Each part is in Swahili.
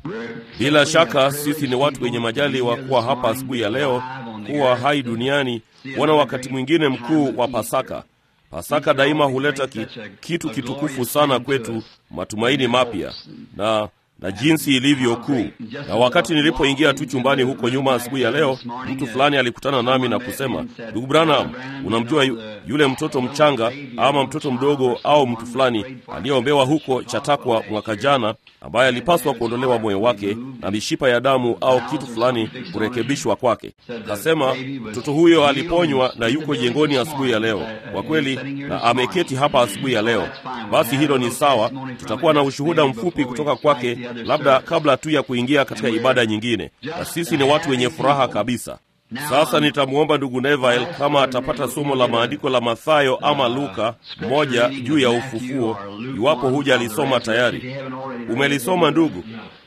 Bila shaka sisi ni watu wenye majali wa kuwa hapa asubuhi ya leo, kuwa hai duniani, kuona wakati mwingine mkuu wa Pasaka. Pasaka daima huleta ki, kitu kitukufu sana kwetu, matumaini mapya na na jinsi ilivyo kuu. Na wakati nilipoingia tu chumbani huko nyuma asubuhi ya leo, mtu fulani alikutana nami na kusema, ndugu Branham, unamjua yu, yule mtoto mchanga ama mtoto mdogo au mtu fulani aliyeombewa huko Chatakwa mwaka jana, ambaye alipaswa kuondolewa moyo wake na mishipa ya damu au kitu fulani kurekebishwa kwake. Kasema mtoto huyo aliponywa na yuko jengoni asubuhi ya leo, kwa kweli, na ameketi hapa asubuhi ya leo. Basi hilo ni sawa, tutakuwa na ushuhuda mfupi kutoka kwake labda kabla tu ya kuingia katika ibada nyingine, na sisi ni watu wenye furaha kabisa. Sasa nitamwomba ndugu Neville kama atapata somo la maandiko la Mathayo ama Luka moja juu ya ufufuo, iwapo huja alisoma tayari. Umelisoma ndugu?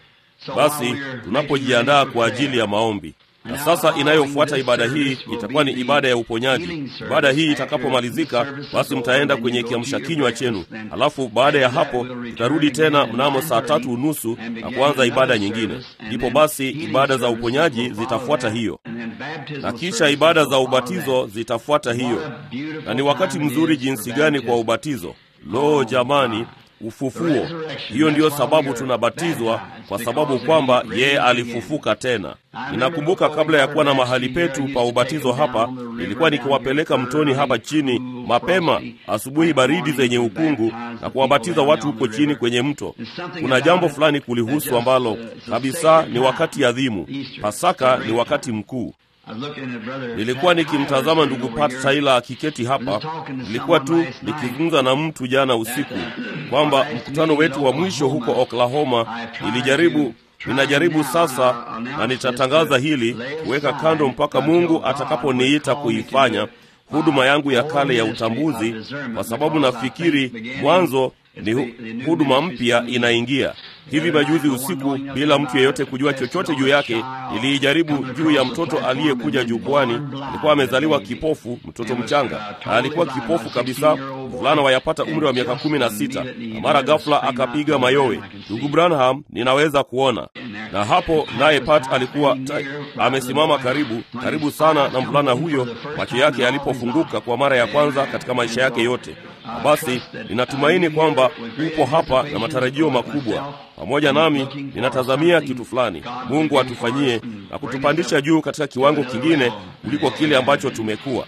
Basi tunapojiandaa kwa ajili ya maombi na sasa inayofuata ibada hii itakuwa ni ibada ya uponyaji. Ibada hii itakapomalizika, basi mtaenda kwenye kiamsha kinywa chenu, alafu baada ya hapo tutarudi tena mnamo saa tatu unusu na kuanza ibada nyingine. Ndipo basi ibada za uponyaji zitafuata hiyo, na kisha ibada za ubatizo zitafuata hiyo. Na ni wakati mzuri jinsi gani kwa ubatizo! Lo, jamani, ufufuo! Hiyo ndiyo sababu tunabatizwa, kwa sababu kwamba yeye alifufuka tena. Ninakumbuka kabla ya kuwa na mahali petu pa ubatizo hapa, nilikuwa nikiwapeleka mtoni hapa chini mapema asubuhi baridi zenye ukungu na kuwabatiza watu huko chini kwenye mto. Kuna jambo fulani kulihusu ambalo kabisa ni wakati adhimu. Pasaka ni wakati mkuu. Nilikuwa nikimtazama ndugu Pat Taylor akiketi hapa. Nilikuwa tu nikizungumza na mtu jana usiku kwamba mkutano wetu wa mwisho huko Oklahoma, nilijaribu ninajaribu sasa, na nitatangaza hili kuweka kando mpaka Mungu atakaponiita kuifanya huduma yangu ya kale ya utambuzi, kwa sababu nafikiri mwanzo ni hu, huduma mpya inaingia. Hivi majuzi usiku, bila mtu yeyote kujua chochote juu yake, niliijaribu juu ya mtoto aliyekuja jukwani. Alikuwa amezaliwa kipofu, mtoto mchanga, na alikuwa kipofu kabisa, mvulana wayapata umri wa miaka kumi na sita, na mara ghafla akapiga mayowe, ndugu Branham, ninaweza kuona. Na hapo naye Pat alikuwa ta, amesimama karibu karibu sana na mvulana huyo, macho yake yalipofunguka kwa mara ya kwanza katika maisha yake yote. Na basi ninatumaini kwamba upo hapa na matarajio makubwa pamoja nami. Ninatazamia kitu fulani Mungu atufanyie na kutupandisha juu katika kiwango kingine kuliko kile ambacho tumekuwa.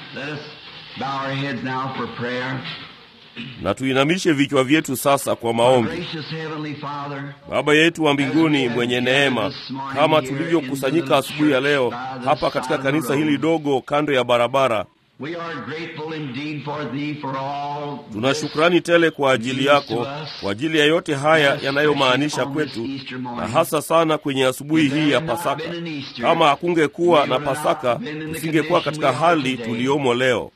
Na tuinamishe vichwa vyetu sasa kwa maombi. Baba yetu wa mbinguni mwenye neema, kama tulivyokusanyika asubuhi ya leo hapa katika kanisa hili dogo kando ya barabara Tuna shukrani tele kwa ajili yako, kwa ajili ya yote haya yanayomaanisha kwetu, na hasa sana kwenye asubuhi hii ya Pasaka. Kama hakungekuwa na Pasaka, tusingekuwa katika hali tuliyomo leo.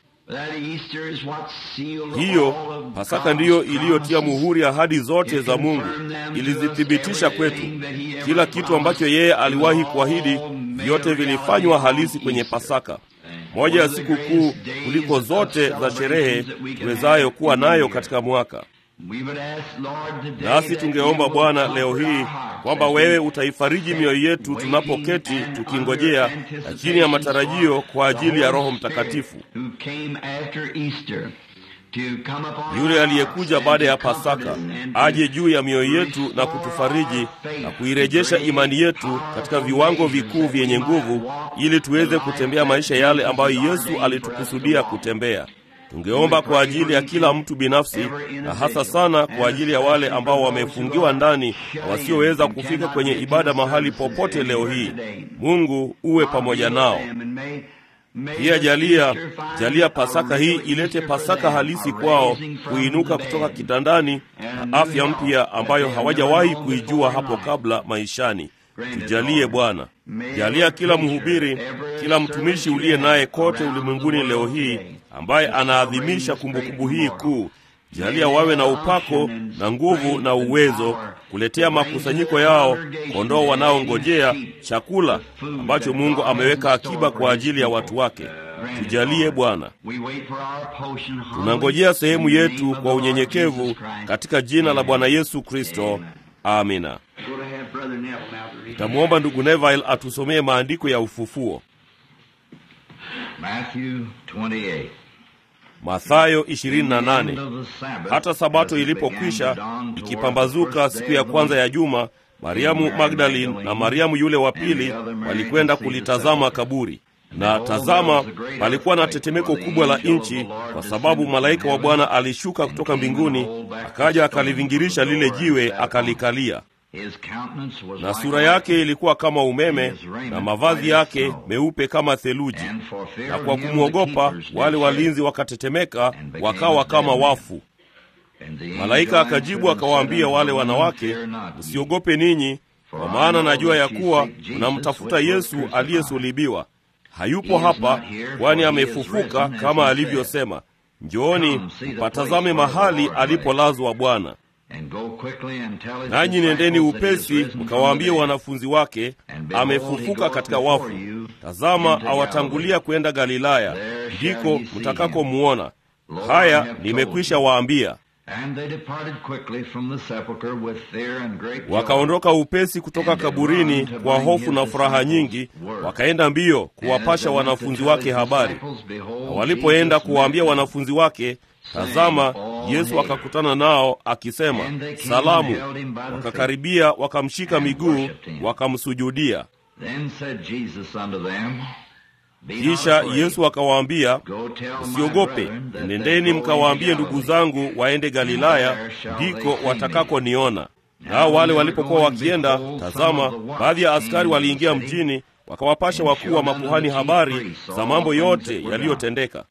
Hiyo Pasaka ndiyo iliyotia muhuri ahadi zote za Mungu, ilizithibitisha kwetu. Kila kitu ambacho yeye aliwahi kuahidi, vyote vilifanywa halisi kwenye Pasaka, moja ya siku kuu kuliko zote za sherehe tuwezayo kuwa nayo katika mwaka. Nasi tungeomba Bwana leo hii kwamba wewe utaifariji mioyo yetu tunapoketi tukingojea na chini ya matarajio kwa ajili ya Roho Mtakatifu yule aliyekuja baada ya Pasaka aje juu ya mioyo yetu na kutufariji na kuirejesha imani yetu katika viwango vikuu vyenye nguvu, ili tuweze kutembea maisha yale ambayo Yesu alitukusudia kutembea. Tungeomba kwa ajili ya kila mtu binafsi, na hasa sana kwa ajili ya wale ambao wamefungiwa ndani na wasioweza kufika kwenye ibada mahali popote leo hii. Mungu uwe pamoja nao. Pia jalia jalia Pasaka hii ilete Pasaka halisi kwao, kuinuka kutoka kitandani na afya mpya ambayo hawajawahi kuijua hapo kabla maishani. Tujalie Bwana, jalia kila mhubiri, kila mtumishi uliye naye kote ulimwenguni leo hii ambaye anaadhimisha kumbukumbu hii kuu, jalia wawe na upako na nguvu na uwezo kuletea makusanyiko yao kondoo wanaongojea chakula ambacho Mungu ameweka akiba kwa ajili ya watu wake. Tujalie Bwana, tunangojea sehemu yetu kwa unyenyekevu katika jina la Bwana Yesu Kristo. Amina. Nitamwomba ndugu Neville atusomee maandiko ya ufufuo. Mathayo 28. Hata sabato ilipokwisha ikipambazuka siku ya kwanza ya juma, Mariamu Magdalene na Mariamu yule wa pili walikwenda kulitazama kaburi. Na tazama, palikuwa na tetemeko kubwa la nchi, kwa sababu malaika wa Bwana alishuka kutoka mbinguni, akaja akalivingirisha lile jiwe, akalikalia. Na sura yake ilikuwa kama umeme, na mavazi yake meupe kama theluji. Na kwa kumwogopa wale walinzi wakatetemeka, wakawa kama wafu. Malaika akajibu akawaambia wale wanawake, msiogope ninyi, kwa maana najua ya kuwa mnamtafuta Yesu aliyesulubiwa. Hayupo hapa, kwani amefufuka kama alivyosema. Njooni mpatazame mahali alipolazwa Bwana. Nanyi nendeni upesi mkawaambie wanafunzi wake, amefufuka katika wafu. Tazama, awatangulia kwenda Galilaya, ndiko mtakakomuona. Haya nimekwisha waambia. Wakaondoka upesi kutoka kaburini kwa hofu na furaha nyingi, wakaenda mbio kuwapasha wanafunzi wake habari. Na walipoenda kuwaambia wanafunzi wake, tazama, Yesu akakutana nao akisema, salamu. Wakakaribia, wakamshika miguu, wakamsujudia. Kisha Yesu akawaambia, msiogope, nendeni mkawaambie ndugu zangu waende Galilaya, ndiko watakakoniona. Nao wale walipokuwa wakienda, tazama, baadhi ya askari waliingia mjini, wakawapasha wakuu wa makuhani habari za mambo yote yaliyotendeka.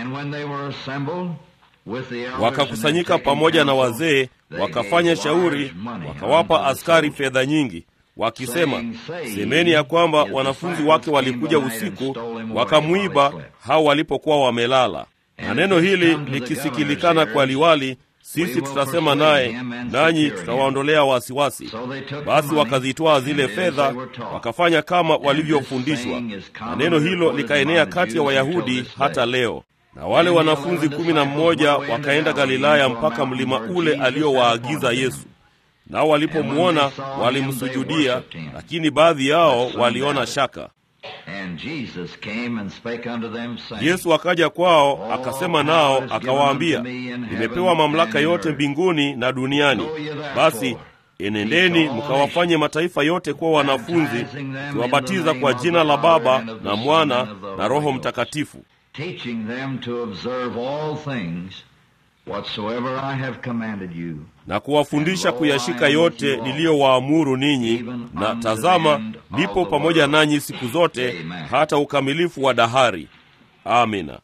Wakakusanyika pamoja na wazee, wakafanya shauri, wakawapa askari fedha nyingi wakisema, semeni ya kwamba wanafunzi wake walikuja usiku wakamwiba hao walipokuwa wamelala. Na neno hili likisikilikana kwa liwali, sisi tutasema naye, nanyi tutawaondolea wasiwasi. Basi wakazitoa zile fedha, wakafanya kama walivyofundishwa, na neno hilo likaenea kati ya Wayahudi hata leo. Na wale wanafunzi kumi na mmoja wakaenda Galilaya mpaka mlima ule aliowaagiza Yesu. Nao walipomwona walimsujudia, lakini baadhi yao waliona shaka. Yesu akaja kwao akasema nao akawaambia, nimepewa mamlaka yote mbinguni na duniani. Basi enendeni mkawafanye mataifa yote kuwa wanafunzi, kiwabatiza kwa jina la Baba na Mwana na Roho Mtakatifu, na kuwafundisha kuyashika yote niliyowaamuru ninyi, na tazama, nipo pamoja nanyi siku zote hata ukamilifu wa dahari. Amina.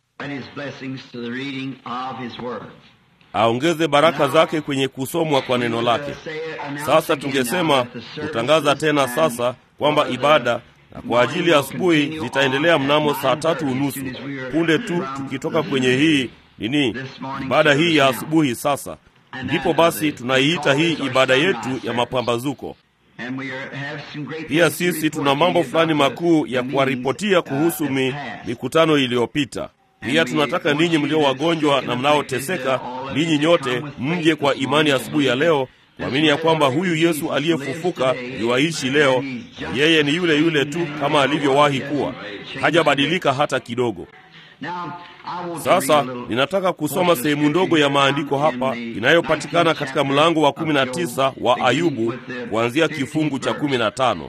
Aongeze baraka zake kwenye kusomwa kwa neno lake. Sasa tungesema kutangaza tena sasa kwamba ibada na kwa ajili ya asubuhi zitaendelea mnamo saa tatu unusu punde tu tukitoka kwenye hii nini ibada hii ya asubuhi. Sasa ndipo basi tunaiita hii ibada yetu ya mapambazuko. Pia sisi tuna mambo fulani makuu ya kuwaripotia kuhusu mi, mikutano iliyopita. Pia tunataka ninyi mlio wagonjwa na mnaoteseka, ninyi nyote mje kwa imani asubuhi ya, ya leo kuamini ya kwamba huyu Yesu aliyefufuka yuwaishi leo. Yeye ni yule yule tu kama alivyowahi kuwa, hajabadilika hata kidogo. Sasa ninataka kusoma sehemu ndogo ya maandiko hapa inayopatikana katika mlango wa 19 wa Ayubu kuanzia kifungu cha 15.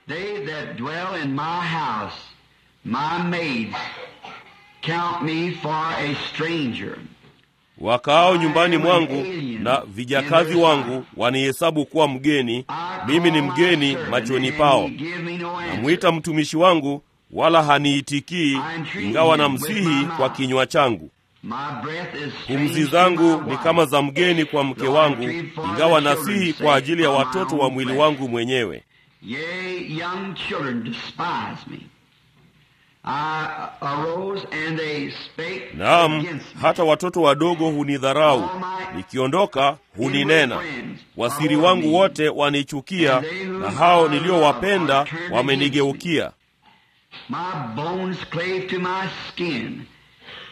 Wakaao nyumbani mwangu na vijakazi wangu wanihesabu kuwa mgeni, mimi ni mgeni machoni pao. Namwita mtumishi wangu wala haniitikii, ingawa na msihi kwa kinywa changu. Pumzi zangu ni kama za mgeni kwa mke wangu, ingawa nasihi kwa ajili ya watoto wa mwili wangu mwenyewe. Naam, hata watoto wadogo hunidharau, nikiondoka huninena. Wasiri wangu wote wanichukia, na hao niliowapenda wamenigeukia.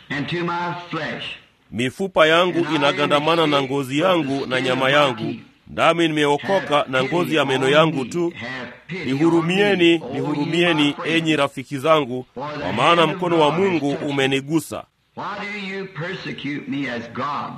Mifupa yangu inagandamana na ngozi yangu na nyama yangu, nami nimeokoka na ngozi ya meno yangu tu. Nihurumieni, nihurumieni, enyi rafiki zangu, kwa maana mkono wa Mungu umenigusa. Why do you persecute me as God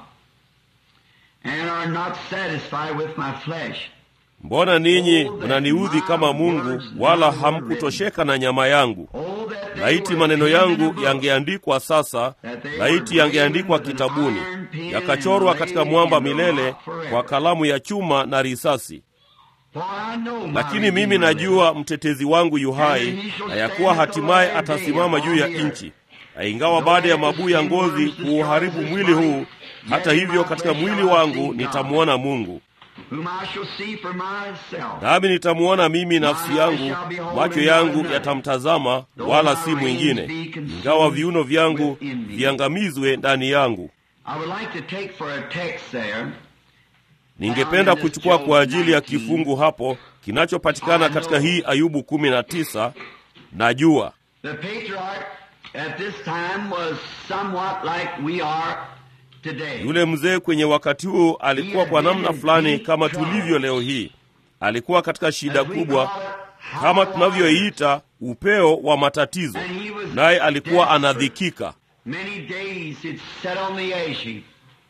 and are not satisfied with my flesh? Mbona ninyi mnaniudhi kama Mungu, wala hamkutosheka na nyama yangu? Oh, that they Laiti were maneno written in yangu a book, yangeandikwa sasa, laiti yangeandikwa kitabuni, yakachorwa katika mwamba milele kwa kalamu ya chuma na risasi. For I know my Lakini mimi Redeemer najua mtetezi wangu yu hai, na ya kuwa hatimaye atasimama juu ya nchi. Na ingawa baada ya mabuu ya ngozi kuuharibu mwili huu, hata hivyo katika mwili wangu nitamwona Mungu, whom I shall see for myself. nami nitamwona mimi nafsi yangu, macho yangu yatamtazama, wala si mwingine, ingawa viuno vyangu viangamizwe ndani yangu. I would like to take for a text there Ningependa kuchukua kwa ajili ya kifungu hapo kinachopatikana katika hii Ayubu kumi na tisa. Najua the patriarch at this time was somewhat like we are today. yule mzee kwenye wakati huu alikuwa kwa namna fulani kama tulivyo leo hii. Alikuwa katika shida As we kubwa call it, kama tunavyoiita upeo wa matatizo, naye alikuwa anadhikika. Many days he'd sat on the ash heap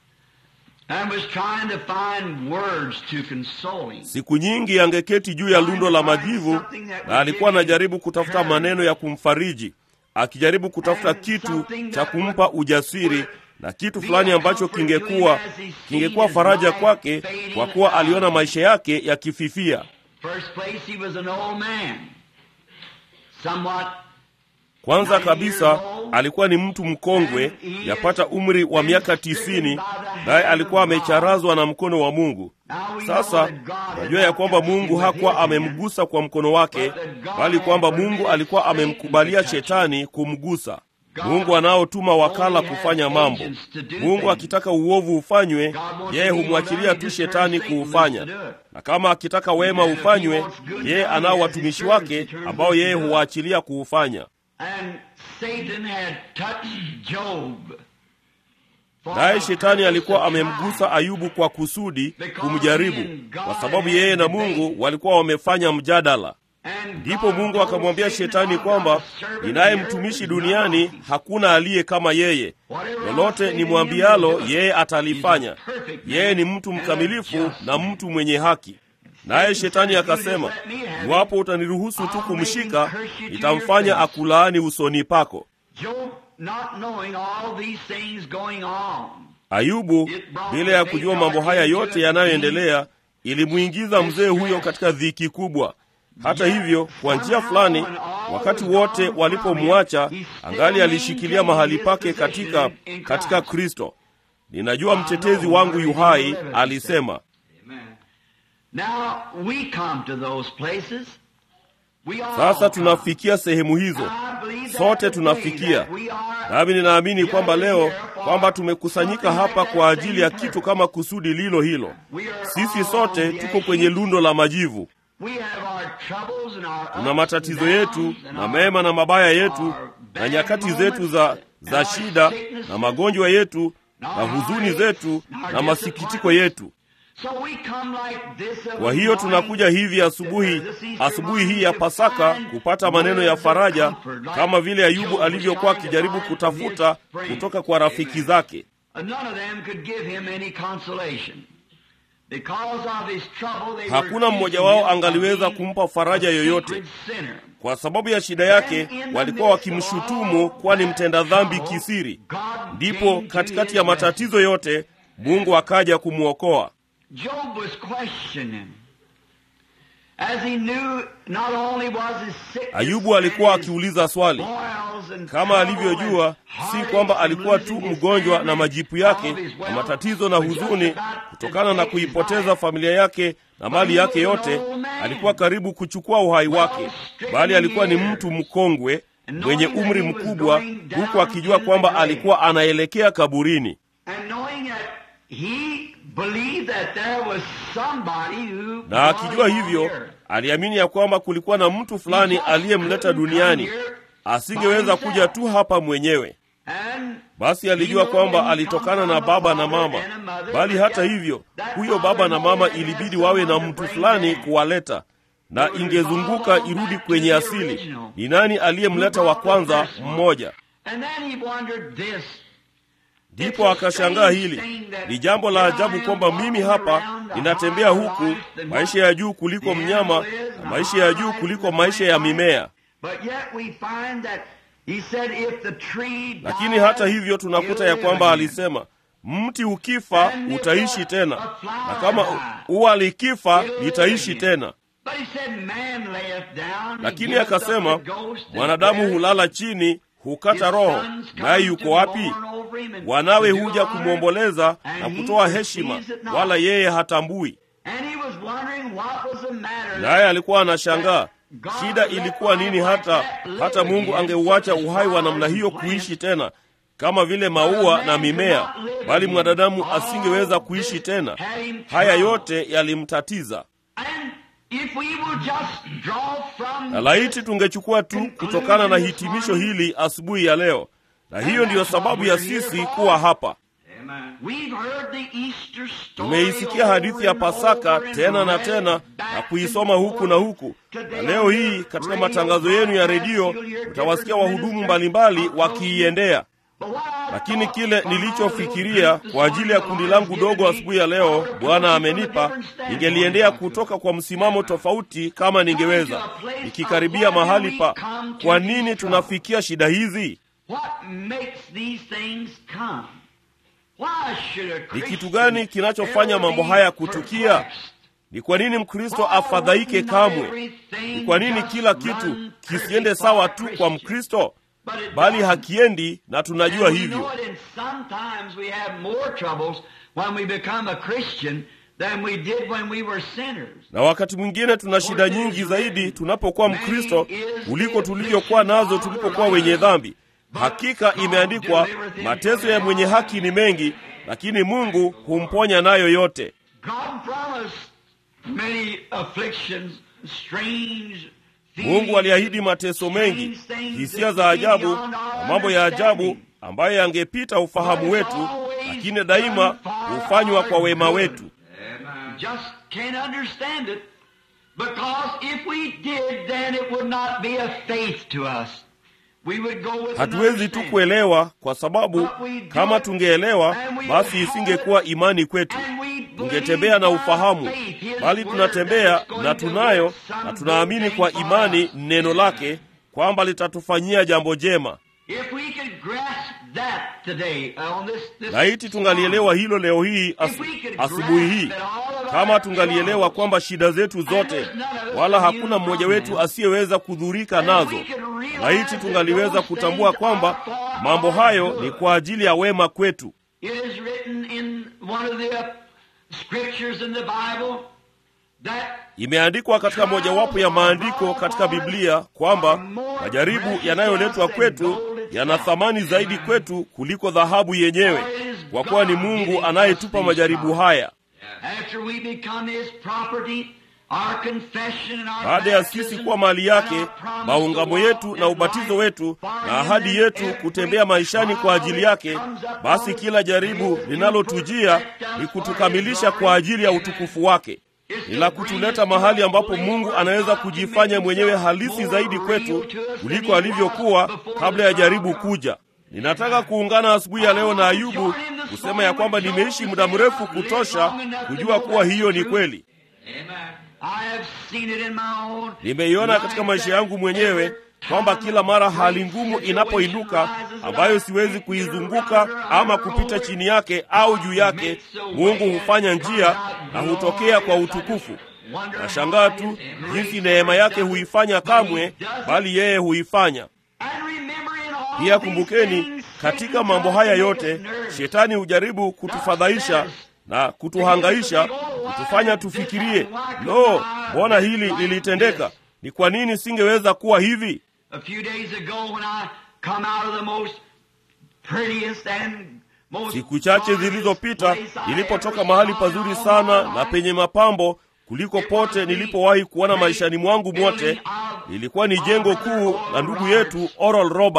and was trying to find words to console him. Siku nyingi angeketi juu ya lundo la majivu, na alikuwa anajaribu kutafuta maneno ya kumfariji, akijaribu kutafuta kitu cha kumpa ujasiri na kitu fulani ambacho kingekuwa kingekuwa faraja kwake, kwa kuwa aliona maisha yake yakififia. First place, he was an old man, somewhat Kwanza kabisa alikuwa ni mtu mkongwe, yapata umri wa miaka tisini, naye alikuwa amecharazwa na mkono wa Mungu. Sasa najua ya kwamba Mungu hakuwa amemgusa kwa mkono wake, bali kwamba Mungu alikuwa amemkubalia shetani kumgusa. Mungu anaotuma wakala kufanya mambo. Mungu akitaka uovu ufanywe, yeye humwachilia tu shetani kuufanya, na kama akitaka wema ufanywe, yeye anao watumishi wake ambao yeye huwaachilia kuufanya. And Satan had touched Job. for Naye a shetani purpose alikuwa to amemgusa try. Ayubu kwa kusudi kumjaribu, kwa sababu yeye na Mungu walikuwa wamefanya mjadala. And Ndipo God Mungu told akamwambia Satan, shetani "I've kwamba got a servant ninaye here mtumishi that's duniani, not hakuna aliye kama yeye. Whatever I Lolote say to him, nimwambialo he'll do it. yeye atalifanya. He's a perfect man Yeye ni mtu and a mkamilifu just na man. mtu mwenye haki. Naye shetani akasema, iwapo utaniruhusu tu kumshika, nitamfanya akulaani usoni pako. Job, not knowing all these things going on, Ayubu bila ya kujua mambo haya yote yanayoendelea, ilimwingiza mzee huyo katika dhiki kubwa. Hata hivyo, kwa njia fulani, wakati wote walipomwacha, angali alishikilia mahali pake katika katika Kristo. Ninajua mtetezi wangu yu hai, alisema. now we come to those places. We all Sasa come. tunafikia sehemu hizo, I believe that sote today tunafikia. that we are Nami ninaamini kwamba leo kwamba tumekusanyika hapa kwa ajili ya kitu kama kusudi lilo hilo. Sisi sote tuko kwenye lundo la majivu. We have our troubles and our Tuna ups matatizo and yetu downs and na our- mema na mabaya yetu our na bad nyakati moments zetu za, za and our shida sicknesses na magonjwa yetu na and our huzuni heartaches zetu and our na masikitiko disappointments. yetu. So we come like this every Kwa hiyo morning tunakuja hivi asubuhi, to this Easter asubuhi hii morning ya to Pasaka find kupata maneno ya words of faraja, comfort, like kama vile Ayubu Job was alivyokuwa trying to akijaribu find from his kutafuta friends. kutoka kwa rafiki zake. And none of them could give him any consolation. Because of his trouble, they Hakuna were mmoja accusing wao him of angaliweza being kumpa faraja a yoyote. secret sinner. Kwa sababu ya shida yake walikuwa wakimshutumu kuwa ni mtenda dhambi kisiri. Ndipo katikati ya matatizo yote Mungu akaja kumwokoa. Job was questioning. As he knew not only was his sickness Ayubu alikuwa and his akiuliza swali boils and kama trouble alivyojua, and si heartaches kwamba and alikuwa tu losing his mgonjwa family, na majipu yake all of his na wealth, matatizo na but just huzuni about to kutokana na take his kuipoteza life. familia yake na mali yake yote. Alikuwa karibu kuchukua uhai wake, bali alikuwa ni mtu mkongwe mwenye umri mkubwa, huku akijua kwamba alikuwa anaelekea kaburini. And knowing that he believed that there was somebody who na brought akijua him on hivyo earth. aliamini ya kwamba kulikuwa na mtu fulani aliyemleta duniani, asingeweza kuja tu hapa mwenyewe. And Basi alijua kwamba alitokana na baba na mama, bali hata hivyo, huyo baba na mama ilibidi wawe na mtu fulani kuwaleta, na ingezunguka irudi kwenye asili. Ni nani aliyemleta wa kwanza? Mmoja. Ndipo akashangaa hili. Ni jambo la ajabu kwamba mimi hapa ninatembea huku, maisha ya juu kuliko mnyama na maisha ya juu kuliko maisha ya mimea. Lakini hata hivyo tunakuta ya kwamba alisema mti ukifa utaishi tena, na kama ua likifa litaishi tena. Lakini akasema mwanadamu hulala chini, hukata roho, naye yuko wapi? Wanawe huja kumwomboleza na kutoa heshima, wala yeye hatambui. Naye alikuwa anashangaa shida ilikuwa nini, hata hata Mungu angeuacha uhai wa namna hiyo kuishi tena kama vile maua na mimea, bali mwanadamu asingeweza kuishi tena. Haya yote yalimtatiza, na laiti tungechukua tu kutokana na hitimisho hili asubuhi ya leo, na hiyo ndiyo sababu ya sisi kuwa hapa. Tumeisikia hadithi ya Pasaka tena na tena na kuisoma huku na huku, na leo hii katika matangazo yenu ya redio utawasikia wahudumu mbalimbali wakiiendea. Lakini kile nilichofikiria kwa ajili ya kundi langu dogo asubuhi ya leo, Bwana amenipa, ningeliendea kutoka kwa msimamo tofauti kama ningeweza, nikikaribia mahali pa kwa nini tunafikia shida hizi. Ni kitu gani kinachofanya mambo haya kutukia? Ni kwa nini Mkristo afadhaike kamwe? Ni kwa nini kila kitu kisiende sawa tu kwa Mkristo? Bali hakiendi, na tunajua hivyo. Na wakati mwingine tuna shida nyingi zaidi tunapokuwa Mkristo kuliko tulivyokuwa nazo tulipokuwa wenye dhambi. Hakika imeandikwa, mateso ya mwenye haki ni mengi, lakini Mungu humponya nayo yote. Mungu aliahidi mateso mengi, hisia za ajabu na mambo ya ajabu ambayo yangepita ufahamu wetu, lakini daima hufanywa kwa wema wetu. Hatuwezi tu kuelewa, kwa sababu kama tungeelewa, basi isingekuwa imani kwetu, tungetembea na ufahamu, bali tunatembea na tunayo na tunaamini kwa imani neno lake kwamba litatufanyia jambo jema. Laiti tungalielewa hilo leo hii asu, asubuhi hii, kama tungalielewa kwamba shida zetu zote, wala hakuna mmoja wetu asiyeweza kudhurika nazo. Laiti tungaliweza kutambua kwamba mambo hayo ni kwa ajili ya wema kwetu. Imeandikwa katika mojawapo ya maandiko katika Biblia kwamba majaribu yanayoletwa kwetu yana thamani zaidi kwetu kuliko dhahabu yenyewe, kwa kuwa ni Mungu anayetupa majaribu haya. Baada ya sisi kuwa mali yake, maungamo yetu na ubatizo wetu na ahadi yetu kutembea maishani kwa ajili yake, basi kila jaribu linalotujia ni kutukamilisha kwa ajili ya utukufu wake ni la kutuleta mahali ambapo Mungu anaweza kujifanya mwenyewe halisi zaidi kwetu kuliko alivyokuwa kabla ya jaribu kuja. Ninataka kuungana asubuhi ya leo na Ayubu kusema ya kwamba nimeishi muda mrefu kutosha kujua kuwa hiyo ni kweli. Nimeiona katika maisha yangu mwenyewe kwamba kila mara hali ngumu inapoinuka ambayo siwezi kuizunguka ama kupita chini yake au juu yake, Mungu hufanya njia na hutokea kwa utukufu. Nashangaa tu jinsi neema yake huifanya kamwe, bali yeye huifanya pia. Kumbukeni, katika mambo haya yote shetani hujaribu kutufadhaisha na kutuhangaisha, kutufanya tufikirie, lo, mbona hili lilitendeka? Ni kwa nini singeweza kuwa hivi? Siku chache zilizopita nilipotoka mahali pazuri sana na penye mapambo kuliko pote nilipowahi kuona maishani mwangu mwote, lilikuwa ni jengo kuu la ndugu yetu Oral Robert.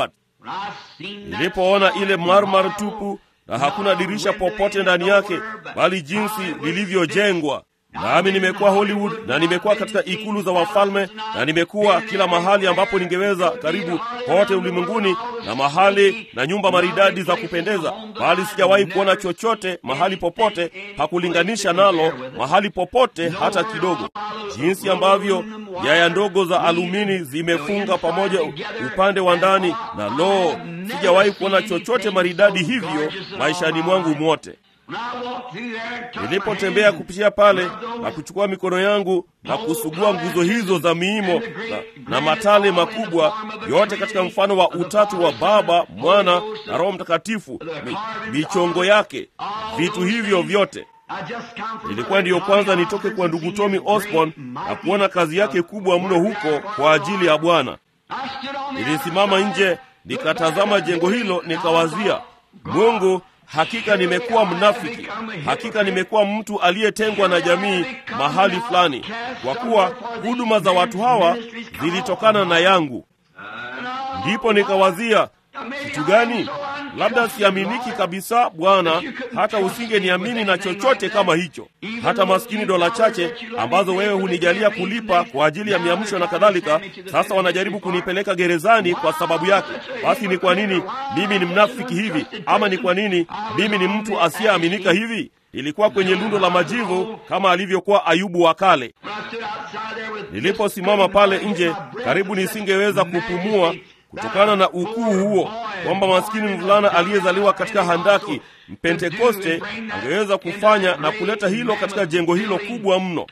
Nilipoona ile marmar tupu na hakuna dirisha popote ndani yake, bali jinsi lilivyojengwa nami nimekuwa Hollywood na nimekuwa katika ikulu za wafalme na nimekuwa kila mahali ambapo ningeweza, karibu kote ulimwenguni, na mahali na nyumba maridadi za kupendeza, bali sijawahi kuona chochote mahali popote hakulinganisha nalo mahali popote hata kidogo. Jinsi ambavyo nyaya ndogo za alumini zimefunga pamoja upande wa ndani, na loo, sijawahi kuona chochote maridadi hivyo maishani mwangu mwote. Nilipotembea kupitia pale na kuchukua mikono yangu na kusugua nguzo hizo za miimo na, na matale makubwa yote katika mfano wa utatu wa Baba, Mwana na Roho Mtakatifu, mi, michongo yake, vitu hivyo vyote Nilikuwa ndiyo kwanza nitoke kwa ndugu Tommy Osborne na kuona kazi yake kubwa mno huko kwa ajili ya Bwana. Nilisimama nje nikatazama jengo hilo, nikawazia, Mungu, hakika nimekuwa mnafiki, hakika nimekuwa mtu aliyetengwa na jamii mahali fulani, kwa kuwa huduma za watu hawa zilitokana na yangu. Ndipo nikawazia kitu gani? Labda siaminiki kabisa Bwana, hata usingeniamini na chochote kama hicho. Hata maskini dola chache ambazo wewe hunijalia kulipa kwa ajili ya miamsho na kadhalika, sasa wanajaribu kunipeleka gerezani kwa sababu yake. Basi ni kwa nini mimi ni mnafiki hivi? Ama ni kwa nini mimi ni mtu asiyeaminika hivi? Ilikuwa kwenye lundo la majivu kama alivyokuwa Ayubu wa kale. Niliposimama pale nje, karibu nisingeweza kupumua kutokana na ukuu huo, kwamba maskini mvulana aliyezaliwa katika handaki Mpentekoste angeweza kufanya na kuleta hilo katika jengo hilo kubwa mno.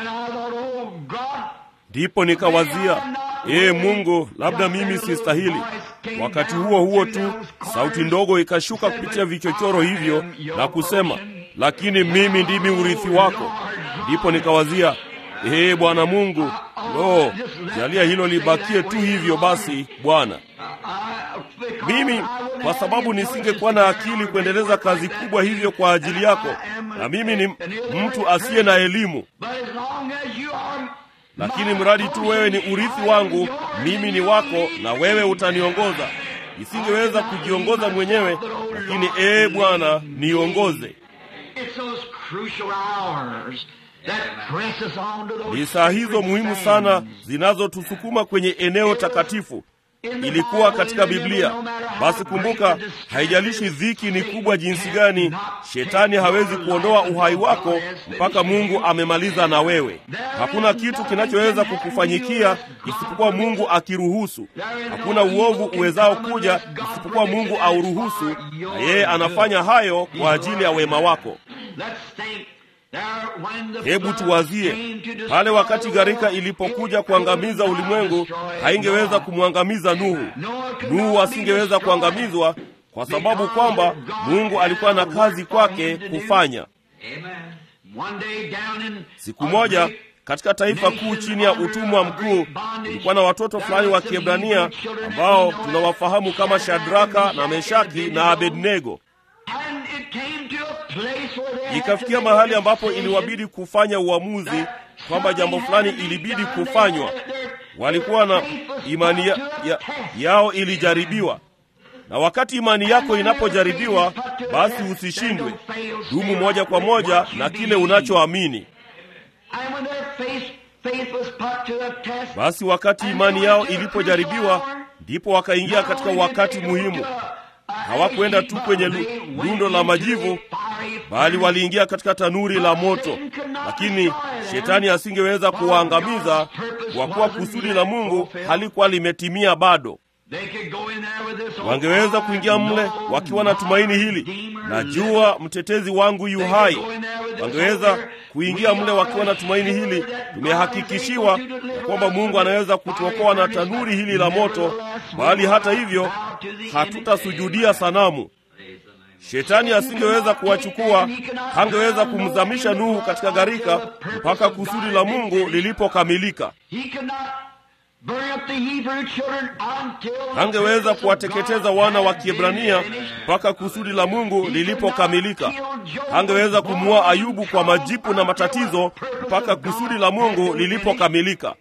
Ndipo nikawazia, ee Mungu, labda mimi sistahili. Wakati huo huo tu sauti ndogo ikashuka kupitia vichochoro hivyo na kusema, lakini mimi ndimi urithi wako. Ndipo nikawazia, ee Bwana Mungu, lo, jalia hilo libakie tu hivyo basi Bwana. Mimi kwa sababu nisingekuwa na akili kuendeleza kazi kubwa hivyo kwa ajili yako, na mimi ni mtu asiye na elimu, lakini mradi tu wewe ni urithi wangu, mimi ni wako na wewe utaniongoza. Nisingeweza kujiongoza mwenyewe, lakini ee Bwana, niongoze. Ni saa hizo muhimu sana zinazotusukuma kwenye eneo takatifu. Ilikuwa katika Biblia. Basi kumbuka, haijalishi dhiki ni kubwa jinsi gani, shetani hawezi kuondoa uhai wako mpaka Mungu amemaliza na wewe. Hakuna kitu kinachoweza kukufanyikia isipokuwa Mungu akiruhusu. Hakuna uovu uwezao kuja isipokuwa Mungu auruhusu, na yeye anafanya hayo kwa ajili ya wema wako. Hebu tuwazie pale wakati gharika ilipokuja kuangamiza ulimwengu, haingeweza kumwangamiza Nuhu. Nuhu asingeweza kuangamizwa kwa sababu kwamba Mungu alikuwa na kazi kwake kufanya. Siku moja katika taifa kuu chini ya utumwa mkuu, kulikuwa na watoto fulani wa Kiebrania ambao tunawafahamu kama Shadraka na Meshaki na Abednego. Ikafikia mahali ambapo iliwabidi kufanya uamuzi kwamba jambo fulani ilibidi kufanywa. Walikuwa na imani ya, ya, yao ilijaribiwa, na wakati imani yako inapojaribiwa, basi usishindwe. Dumu moja kwa moja na kile unachoamini. Basi wakati imani yao ilipojaribiwa, ndipo wakaingia katika wakati muhimu. Hawakwenda tu kwenye lundo la majivu, bali waliingia katika tanuri la moto. Lakini shetani asingeweza kuwaangamiza kwa kuwa kusudi la Mungu halikuwa limetimia bado. Wangeweza kuingia mle wakiwa na tumaini hili, najua mtetezi wangu yu hai. Wangeweza kuingia mle wakiwa na tumaini hili, tumehakikishiwa ya kwamba Mungu anaweza kutuokoa na tanuri hili la moto, bali hata hivyo hatutasujudia sanamu. Shetani asingeweza kuwachukua, hangeweza kumzamisha Nuhu katika gharika mpaka kusudi la Mungu lilipokamilika. Hangeweza kuwateketeza wana wa Kiebrania mpaka kusudi la Mungu lilipokamilika. Hangeweza kumuua Ayubu kwa majipu na matatizo mpaka kusudi la Mungu lilipokamilika.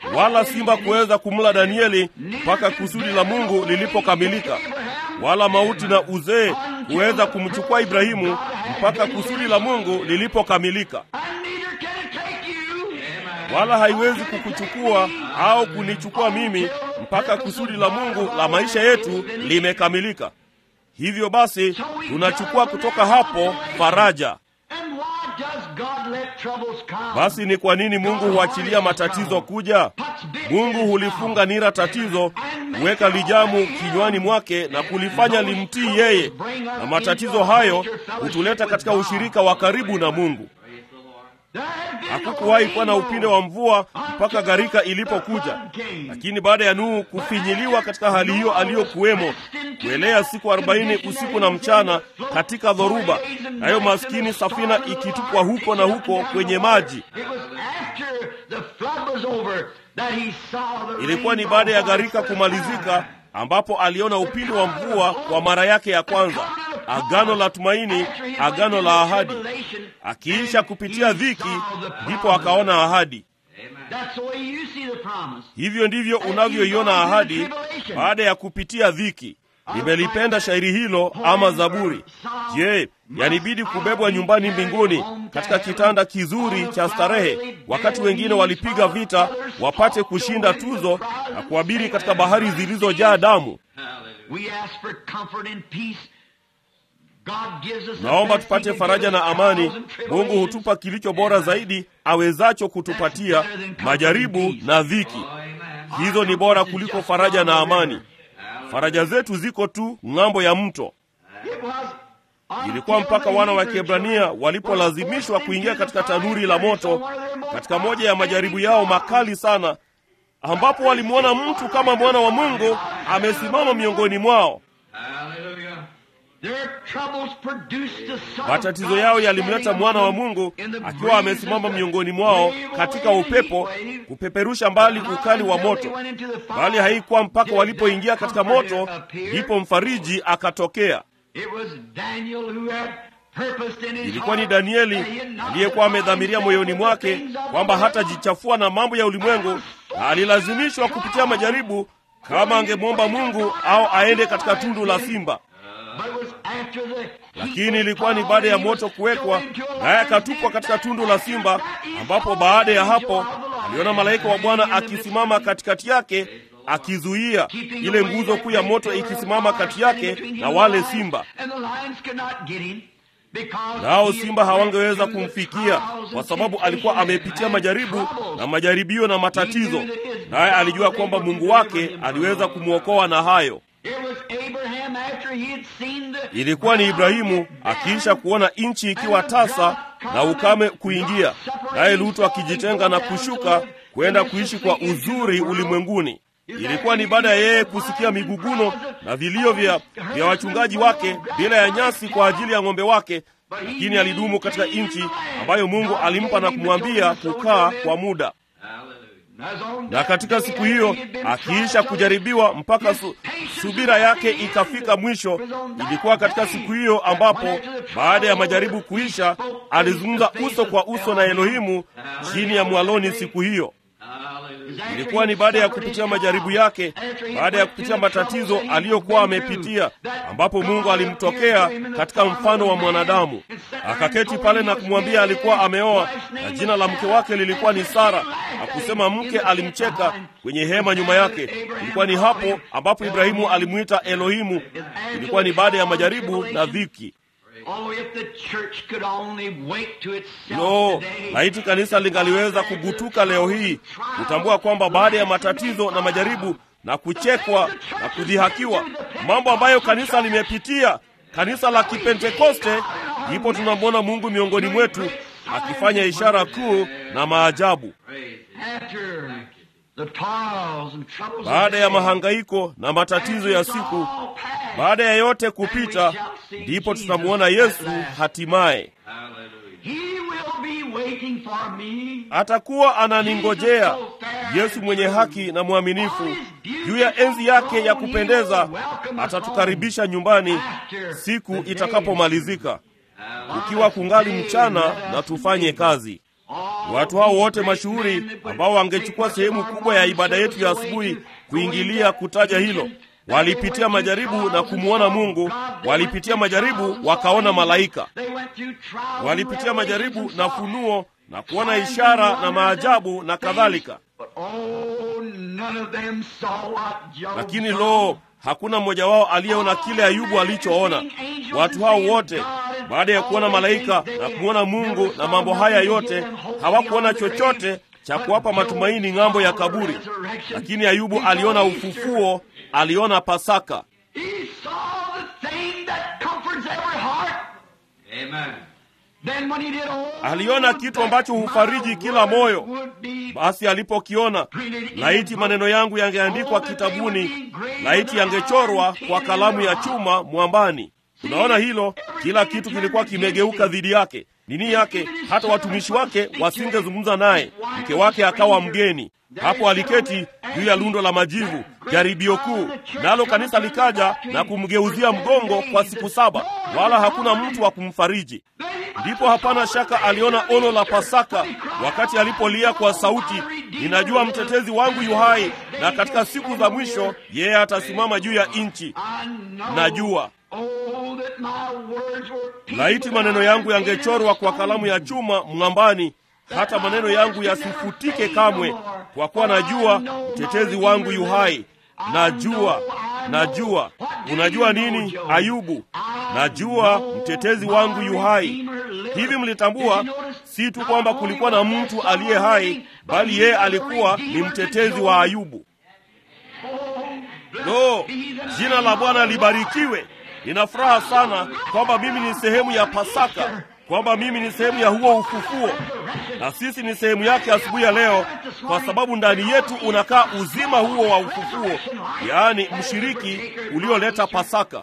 wala simba kuweza kumla Danieli mpaka kusudi la Mungu lilipokamilika, wala mauti na uzee kuweza kumchukua Ibrahimu mpaka kusudi la Mungu lilipokamilika. Wala haiwezi kukuchukua au kunichukua mimi mpaka kusudi la Mungu la maisha yetu limekamilika. Hivyo basi tunachukua kutoka hapo faraja. Basi ni kwa nini Mungu huachilia matatizo kuja? Mungu hulifunga nira tatizo, huweka lijamu kinywani mwake na kulifanya limtii yeye, na matatizo hayo hutuleta katika ushirika wa karibu na Mungu. Hakukuwahi kuwa na upinde wa mvua mpaka gharika ilipokuja, lakini baada ya Nuhu kufinyiliwa katika hali hiyo aliyokuwemo, kuelea siku arobaini usiku na mchana katika dhoruba, nayo maskini safina ikitupwa huko na huko kwenye maji. Ilikuwa ni baada ya gharika kumalizika ambapo aliona upinde wa mvua kwa mara yake ya kwanza, agano la tumaini, agano la ahadi. Akiisha kupitia dhiki, ndipo akaona ahadi. Hivyo ndivyo unavyoiona ahadi baada ya kupitia dhiki. Nimelipenda shairi hilo ama Zaburi. Je, yanibidi kubebwa nyumbani mbinguni katika kitanda kizuri cha starehe, wakati wengine walipiga vita wapate kushinda tuzo na kuabiri katika bahari zilizojaa damu. Naomba tupate faraja na amani. Mungu hutupa kilicho bora zaidi awezacho kutupatia, majaribu na dhiki. Hizo ni bora kuliko faraja na amani. Faraja zetu ziko tu ng'ambo ya mto. Ilikuwa mpaka wana wa Kiebrania walipolazimishwa kuingia katika tanuri la moto katika moja ya majaribu yao makali sana, ambapo walimwona mtu kama mwana wa Mungu amesimama miongoni mwao. Matatizo yao yalimleta mwana wa Mungu akiwa amesimama miongoni mwao katika upepo, kupeperusha mbali ukali wa moto. Bali haikuwa mpaka walipoingia katika moto ndipo mfariji akatokea. Ilikuwa ni Danieli aliyekuwa amedhamiria moyoni mwake kwamba hatajichafua na mambo ya ulimwengu, na alilazimishwa kupitia majaribu kama angemwomba Mungu au aende katika tundu la simba lakini ilikuwa ni baada ya moto kuwekwa, naye akatupwa katika tundu la simba, ambapo baada ya hapo aliona malaika wa Bwana akisimama katikati yake, akizuia ile nguzo kuu ya moto ikisimama kati yake na wale simba. Nao simba hawangeweza kumfikia kwa sababu alikuwa amepitia majaribu na majaribio na matatizo, naye alijua kwamba Mungu wake aliweza kumwokoa na hayo. Ilikuwa ni Ibrahimu akiisha kuona nchi ikiwa tasa na ukame kuingia, naye Lutu akijitenga na kushuka kwenda kuishi kwa uzuri ulimwenguni. Ilikuwa ni baada ya yeye kusikia miguguno na vilio vya, vya wachungaji wake bila ya nyasi kwa ajili ya ng'ombe wake, lakini alidumu katika nchi ambayo Mungu alimpa na kumwambia kukaa kwa muda na katika siku hiyo akiisha kujaribiwa mpaka su, subira yake ikafika mwisho. Ilikuwa katika siku hiyo ambapo baada ya majaribu kuisha, alizungumza uso kwa uso na Elohimu chini ya mwaloni. Siku hiyo ilikuwa ni baada ya kupitia majaribu yake, baada ya kupitia matatizo aliyokuwa amepitia, ambapo Mungu alimtokea katika mfano wa mwanadamu, akaketi pale na kumwambia alikuwa ameoa na jina la mke wake lilikuwa ni Sara, na kusema mke alimcheka kwenye hema nyuma yake. Ilikuwa ni hapo ambapo Ibrahimu alimwita Elohimu. Ilikuwa ni baada ya majaribu na dhiki. Lo, laiti kanisa lingaliweza kugutuka leo hii kutambua kwamba baada ya matatizo na majaribu na kuchekwa na kudhihakiwa, mambo ambayo kanisa limepitia, kanisa la Kipentekoste, ndipo tunamwona Mungu miongoni mwetu akifanya ishara kuu na maajabu. Baada ya mahangaiko na matatizo ya siku, baada ya yote kupita, ndipo tutamwona Yesu hatimaye. Atakuwa ananingojea, Yesu mwenye haki na mwaminifu, juu ya enzi yake ya kupendeza. Atatukaribisha nyumbani siku itakapomalizika, ukiwa kungali mchana na tufanye kazi. Watu hao wote mashuhuri ambao wangechukua sehemu kubwa ya ibada yetu ya asubuhi kuingilia kutaja hilo, walipitia majaribu na kumwona Mungu, walipitia majaribu wakaona malaika, walipitia majaribu na funuo na kuona ishara na maajabu na kadhalika. Lakini lo, hakuna mmoja wao aliyeona kile Ayubu alichoona. Watu hao wote baada ya kuona malaika na kumwona Mungu na mambo haya yote, hawakuona chochote cha kuwapa matumaini ng'ambo ya kaburi. Lakini Ayubu aliona ufufuo, aliona Pasaka. Aliona kitu ambacho hufariji kila moyo. Basi alipokiona, laiti maneno yangu yangeandikwa kitabuni, laiti yangechorwa kwa kalamu ya chuma mwambani. Unaona hilo, kila kitu kilikuwa kimegeuka dhidi yake, nini yake, hata watumishi wake wasingezungumza naye. Mke wake akawa mgeni. Hapo aliketi juu ya lundo la majivu, jaribio kuu, nalo kanisa likaja na kumgeuzia mgongo kwa siku saba, wala hakuna mtu wa kumfariji. Ndipo hapana shaka aliona ono la Pasaka wakati alipolia kwa sauti, ninajua mtetezi wangu yu hai, na katika siku za mwisho yeye atasimama juu ya nchi. Najua laiti maneno yangu yangechorwa kwa kalamu ya chuma mng'ambani, hata maneno yangu yasifutike kamwe, kwa kuwa najua mtetezi wangu yu hai. Najua, najua. Unajua nini, Ayubu? Najua mtetezi wangu yu hai. Hivi mlitambua si tu kwamba kulikuwa na mtu aliye hai, bali yeye alikuwa ni mtetezi wa Ayubu. Lo, jina la Bwana libarikiwe. Nina furaha sana kwamba mimi ni sehemu ya Pasaka, kwamba mimi ni sehemu ya huo ufufuo, na sisi ni sehemu yake asubuhi ya leo, kwa sababu ndani yetu unakaa uzima huo wa ufufuo, yaani mshiriki ulioleta Pasaka.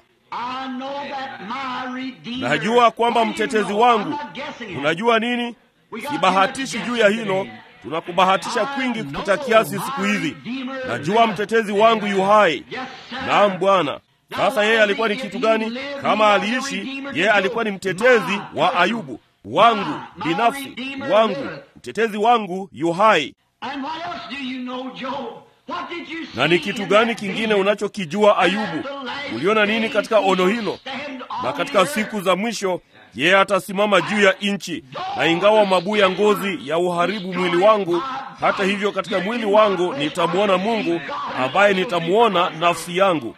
Najua kwamba mtetezi wangu. Unajua nini? Sibahatishi juu ya hilo, tunakubahatisha kwingi kupita kiasi siku hizi. Najua mtetezi wangu yu hai. Naam Bwana. Sasa yeye alikuwa ni kitu gani? Kama aliishi, yeye alikuwa ni mtetezi wa Ayubu, wangu binafsi, wangu mtetezi wangu yu hai. Na ni kitu gani kingine unachokijua Ayubu? Uliona nini katika ono hilo? Na katika siku za mwisho yeye atasimama juu ya nchi, na ingawa mabuu ya ngozi ya uharibu mwili wangu, hata hivyo katika mwili wangu nitamwona Mungu ambaye nitamwona nafsi yangu.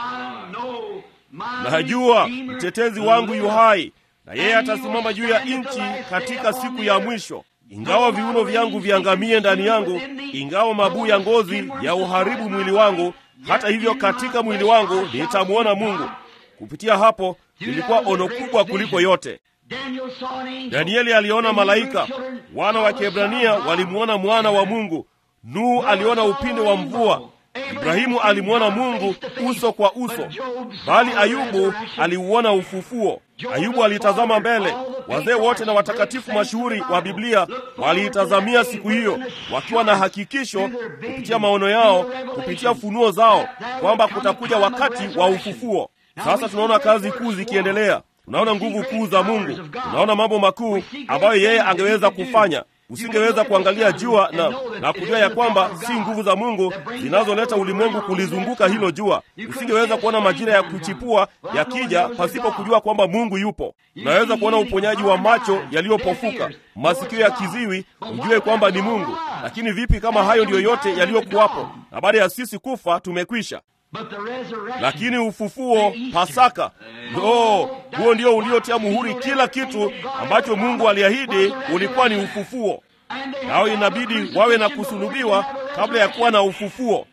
Najua mtetezi wangu yu hai, na yeye atasimama juu ya nchi katika siku ya mwisho. Ingawa viuno vyangu viangamie ndani yangu, ingawa mabuu ya ngozi ya uharibu mwili wangu, hata hivyo katika mwili wangu nitamwona Mungu. Kupitia hapo lilikuwa ono kubwa kuliko yote. Danieli aliona malaika, wana wa Kiebrania walimwona mwana wa Mungu, Nuhu aliona upinde wa mvua, Ibrahimu alimwona Mungu uso kwa uso, bali Ayubu aliuona ufufuo. Ayubu alitazama mbele. Wazee wote na watakatifu mashuhuri wa Biblia waliitazamia siku hiyo, wakiwa na hakikisho kupitia maono yao, kupitia funuo zao, kwamba kutakuja wakati wa ufufuo. Sasa tunaona kazi kuu zikiendelea, tunaona nguvu kuu za Mungu, tunaona mambo makuu ambayo yeye angeweza kufanya. Usingeweza kuangalia jua na, na kujua ya kwamba si nguvu za Mungu zinazoleta ulimwengu kulizunguka hilo jua. Usingeweza kuona majira ya kuchipua yakija pasipo kujua kwamba Mungu yupo. Unaweza kuona uponyaji wa macho yaliyopofuka, masikio ya kiziwi, ujue kwamba ni Mungu. Lakini vipi kama hayo ndiyo yote yaliyokuwapo, na baada ya sisi kufa tumekwisha? Lakini ufufuo, Pasaka, no, huo ndio uliotia muhuri kila kitu ambacho Mungu aliahidi, ulikuwa ni ufufuo. Nao inabidi wawe na kusulubiwa kabla ya kuwa na ufufuo,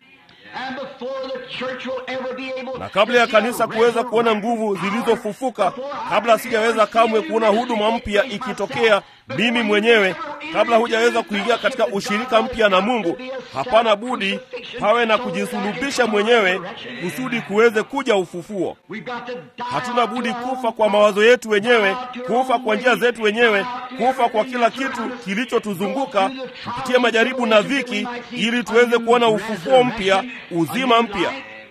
na kabla ya kanisa kuweza kuona nguvu zilizofufuka, kabla sijaweza kamwe kuona huduma mpya ikitokea mimi mwenyewe, kabla hujaweza kuingia katika ushirika mpya na Mungu, hapana budi pawe na kujisulubisha mwenyewe kusudi kuweze kuja ufufuo. Hatuna budi kufa kwa mawazo yetu wenyewe, kufa kwa njia zetu wenyewe, kufa kwa kila kitu kilichotuzunguka, kupitia majaribu na dhiki, ili tuweze kuona ufufuo mpya, uzima mpya.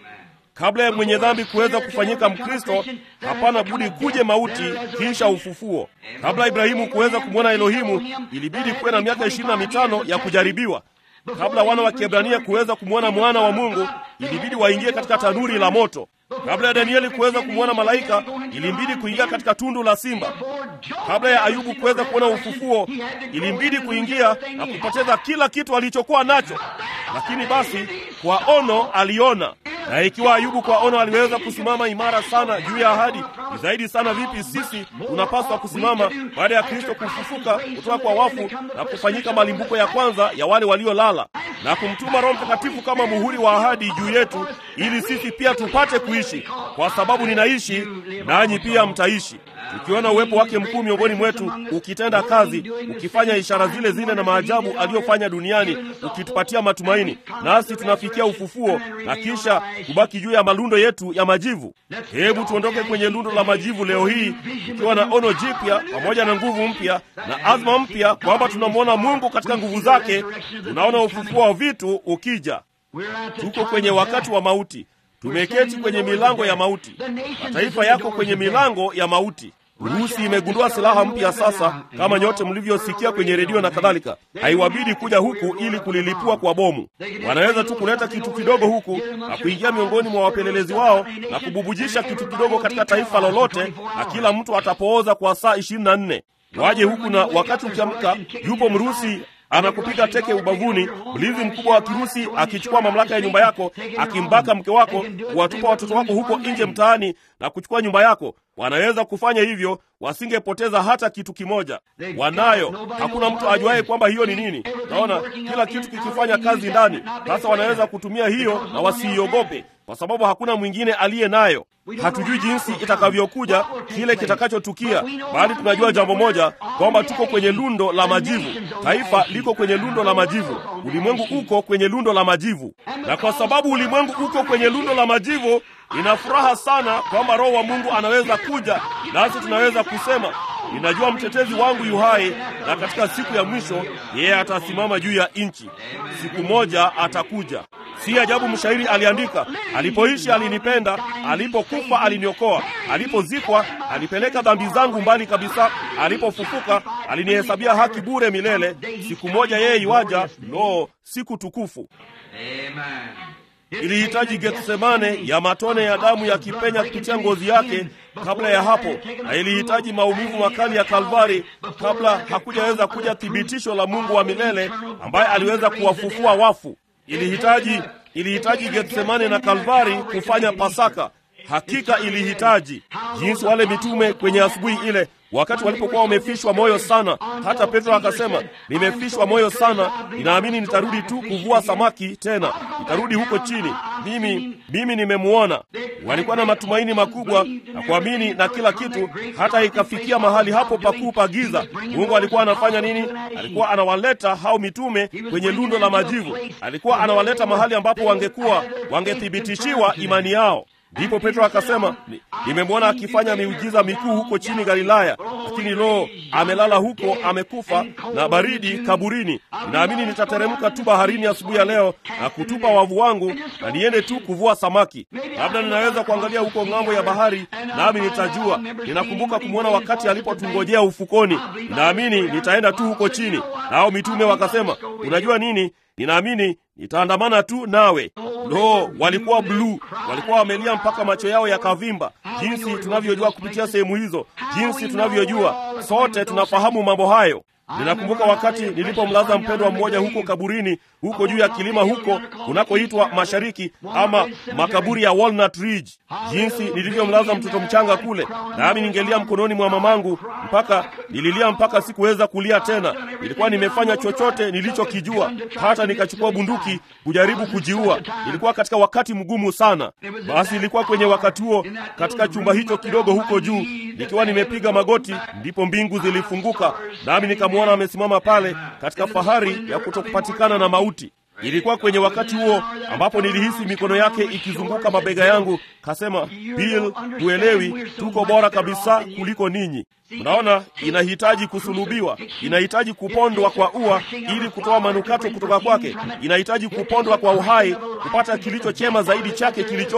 Kabla ya mwenye dhambi kuweza kufanyika Mkristo, hapana budi kuje mauti, kisha ufufuo. Kabla Ibrahimu kuweza kumwona Elohimu, ilibidi kuwe na miaka ishirini na mitano ya kujaribiwa. Kabla wana wa Kiebrania kuweza kumwona mwana wa Mungu, ilibidi waingie katika tanuri la moto. Kabla ya Danieli kuweza kumwona malaika, ilimbidi kuingia katika tundu la simba. Kabla ya Ayubu kuweza kuona ufufuo, ilimbidi kuingia na kupoteza kila kitu alichokuwa nacho. Lakini basi kwa ono aliona, na ikiwa Ayubu kwa ono aliweza kusimama imara sana juu ya ahadi, ni zaidi sana vipi sisi tunapaswa kusimama baada ya Kristo kufufuka kutoka kwa wafu na kufanyika malimbuko ya kwanza ya wale waliolala, na kumtuma Roho Mtakatifu kama muhuri wa ahadi juu yetu, ili sisi pia tupate kuishi. Kwa sababu ninaishi, nanyi pia mtaishi. Tukiona uwepo wake mkuu miongoni mwetu, ukitenda kazi, ukifanya ishara zile zile na maajabu aliyofanya duniani, ukitupatia matumaini, nasi tunafikia ufufuo na kisha kubaki juu ya malundo yetu ya majivu. Hebu tuondoke kwenye lundo la majivu leo hii tukiwa na ono jipya pamoja na nguvu mpya na azma mpya, kwamba tunamwona Mungu katika nguvu zake. Tunaona ufufuo wa vitu ukija. Tuko kwenye wakati wa mauti. Tumeketi kwenye milango ya mauti. Mataifa yako kwenye milango ya mauti. Urusi imegundua silaha mpya sasa, kama nyote mlivyosikia kwenye redio na kadhalika. Haiwabidi kuja huku ili kulilipua kwa bomu. Wanaweza tu kuleta kitu kidogo huku na kuingia miongoni mwa wapelelezi wao na kububujisha kitu kidogo katika taifa lolote, na kila mtu atapooza kwa saa ishirini na nne. Waje huku na wakati ukiamka, yupo Mrusi anakupiga teke ubavuni, mlinzi mkubwa wa Kirusi akichukua mamlaka ya nyumba yako, akimbaka mke wako, kuwatupa watoto wako huko nje mtaani na kuchukua nyumba yako. Wanaweza kufanya hivyo, wasingepoteza hata kitu kimoja. Wanayo, hakuna mtu ajuaye kwamba hiyo ni nini. Naona kila kitu kikifanya kazi ndani. Sasa wanaweza kutumia hiyo na wasiiogope, kwa sababu hakuna mwingine aliye nayo. Hatujui jinsi itakavyokuja, kile kitakachotukia, bali tunajua jambo moja, kwamba tuko kwenye lundo la majivu. Taifa liko kwenye lundo la majivu, ulimwengu uko kwenye lundo la majivu, na kwa sababu ulimwengu uko kwenye lundo la majivu, ina furaha sana kwamba Roho wa Mungu anaweza kuja, nasi tunaweza kusema ninajua mtetezi wangu yu hai, na katika siku ya mwisho yeye atasimama juu ya nchi. Siku moja atakuja. Si ajabu mshairi aliandika, alipoishi alinipenda, alipokufa aliniokoa, alipozikwa alipeleka dhambi zangu mbali kabisa, alipofufuka alinihesabia haki bure milele. Siku moja yeye iwaja, lo, siku tukufu. Ilihitaji Getsemane ya matone ya damu yakipenya kupitia ngozi yake kabla ya hapo, na ilihitaji maumivu makali ya Kalvari kabla hakujaweza kuja thibitisho la Mungu wa milele ambaye aliweza kuwafufua wafu. Ilihitaji ilihitaji Getsemane na Kalvari kufanya Pasaka. Hakika ilihitaji jinsi wale mitume kwenye asubuhi ile, wakati walipokuwa wamefishwa moyo sana, hata Petro akasema, nimefishwa moyo sana, ninaamini nitarudi tu kuvua samaki tena, nitarudi huko chini, mimi mimi nimemuona. Walikuwa na matumaini makubwa na kuamini na kila kitu, hata ikafikia mahali hapo pakuu pa giza. Mungu alikuwa anafanya nini? Alikuwa anawaleta hao mitume kwenye lundo la majivu, alikuwa anawaleta mahali ambapo wangekuwa wangethibitishiwa imani yao. Ndipo Petro akasema, nimemwona akifanya miujiza mikuu huko chini Galilaya, lakini lo, amelala huko, amekufa na baridi kaburini. Naamini nitateremka tu baharini asubuhi ya leo na kutupa wavu wangu na niende tu kuvua samaki. Labda ninaweza kuangalia huko ng'ambo ya bahari, nami nitajua. Ninakumbuka kumwona wakati alipotungojea ufukoni. Naamini nitaenda tu huko chini. Nao mitume wakasema, unajua nini? Ninaamini nitaandamana tu nawe. Lo, walikuwa bluu, walikuwa wamelia mpaka macho yao yakavimba, jinsi tunavyojua kupitia sehemu hizo, jinsi tunavyojua sote tunafahamu mambo hayo. Ninakumbuka wakati nilipomlaza mpendwa mmoja huko kaburini, huko juu ya kilima huko kunakoitwa Mashariki ama makaburi ya Walnut Ridge, jinsi nilivyomlaza mtoto mchanga kule, nami ningelia mkononi mwa mamangu mpaka nililia mpaka sikuweza kulia tena. Nilikuwa nimefanya chochote nilichokijua, hata nikachukua bunduki kujaribu kujiua. Nilikuwa katika wakati mgumu sana. Basi ilikuwa kwenye wakati huo, katika chumba hicho kidogo huko juu, nikiwa nimepiga magoti, ndipo mbingu zilifunguka, nami nikamwona amesimama pale katika fahari ya kutokupatikana na mauti. Ilikuwa kwenye wakati huo ambapo nilihisi mikono yake ikizunguka mabega yangu. Kasema, Bill, huelewi, tuko bora kabisa kuliko ninyi. Unaona, inahitaji kusulubiwa, inahitaji kupondwa kwa ua ili kutoa manukato kutoka kwake, inahitaji kupondwa kwa uhai kupata kilicho chema zaidi chake kilichoko,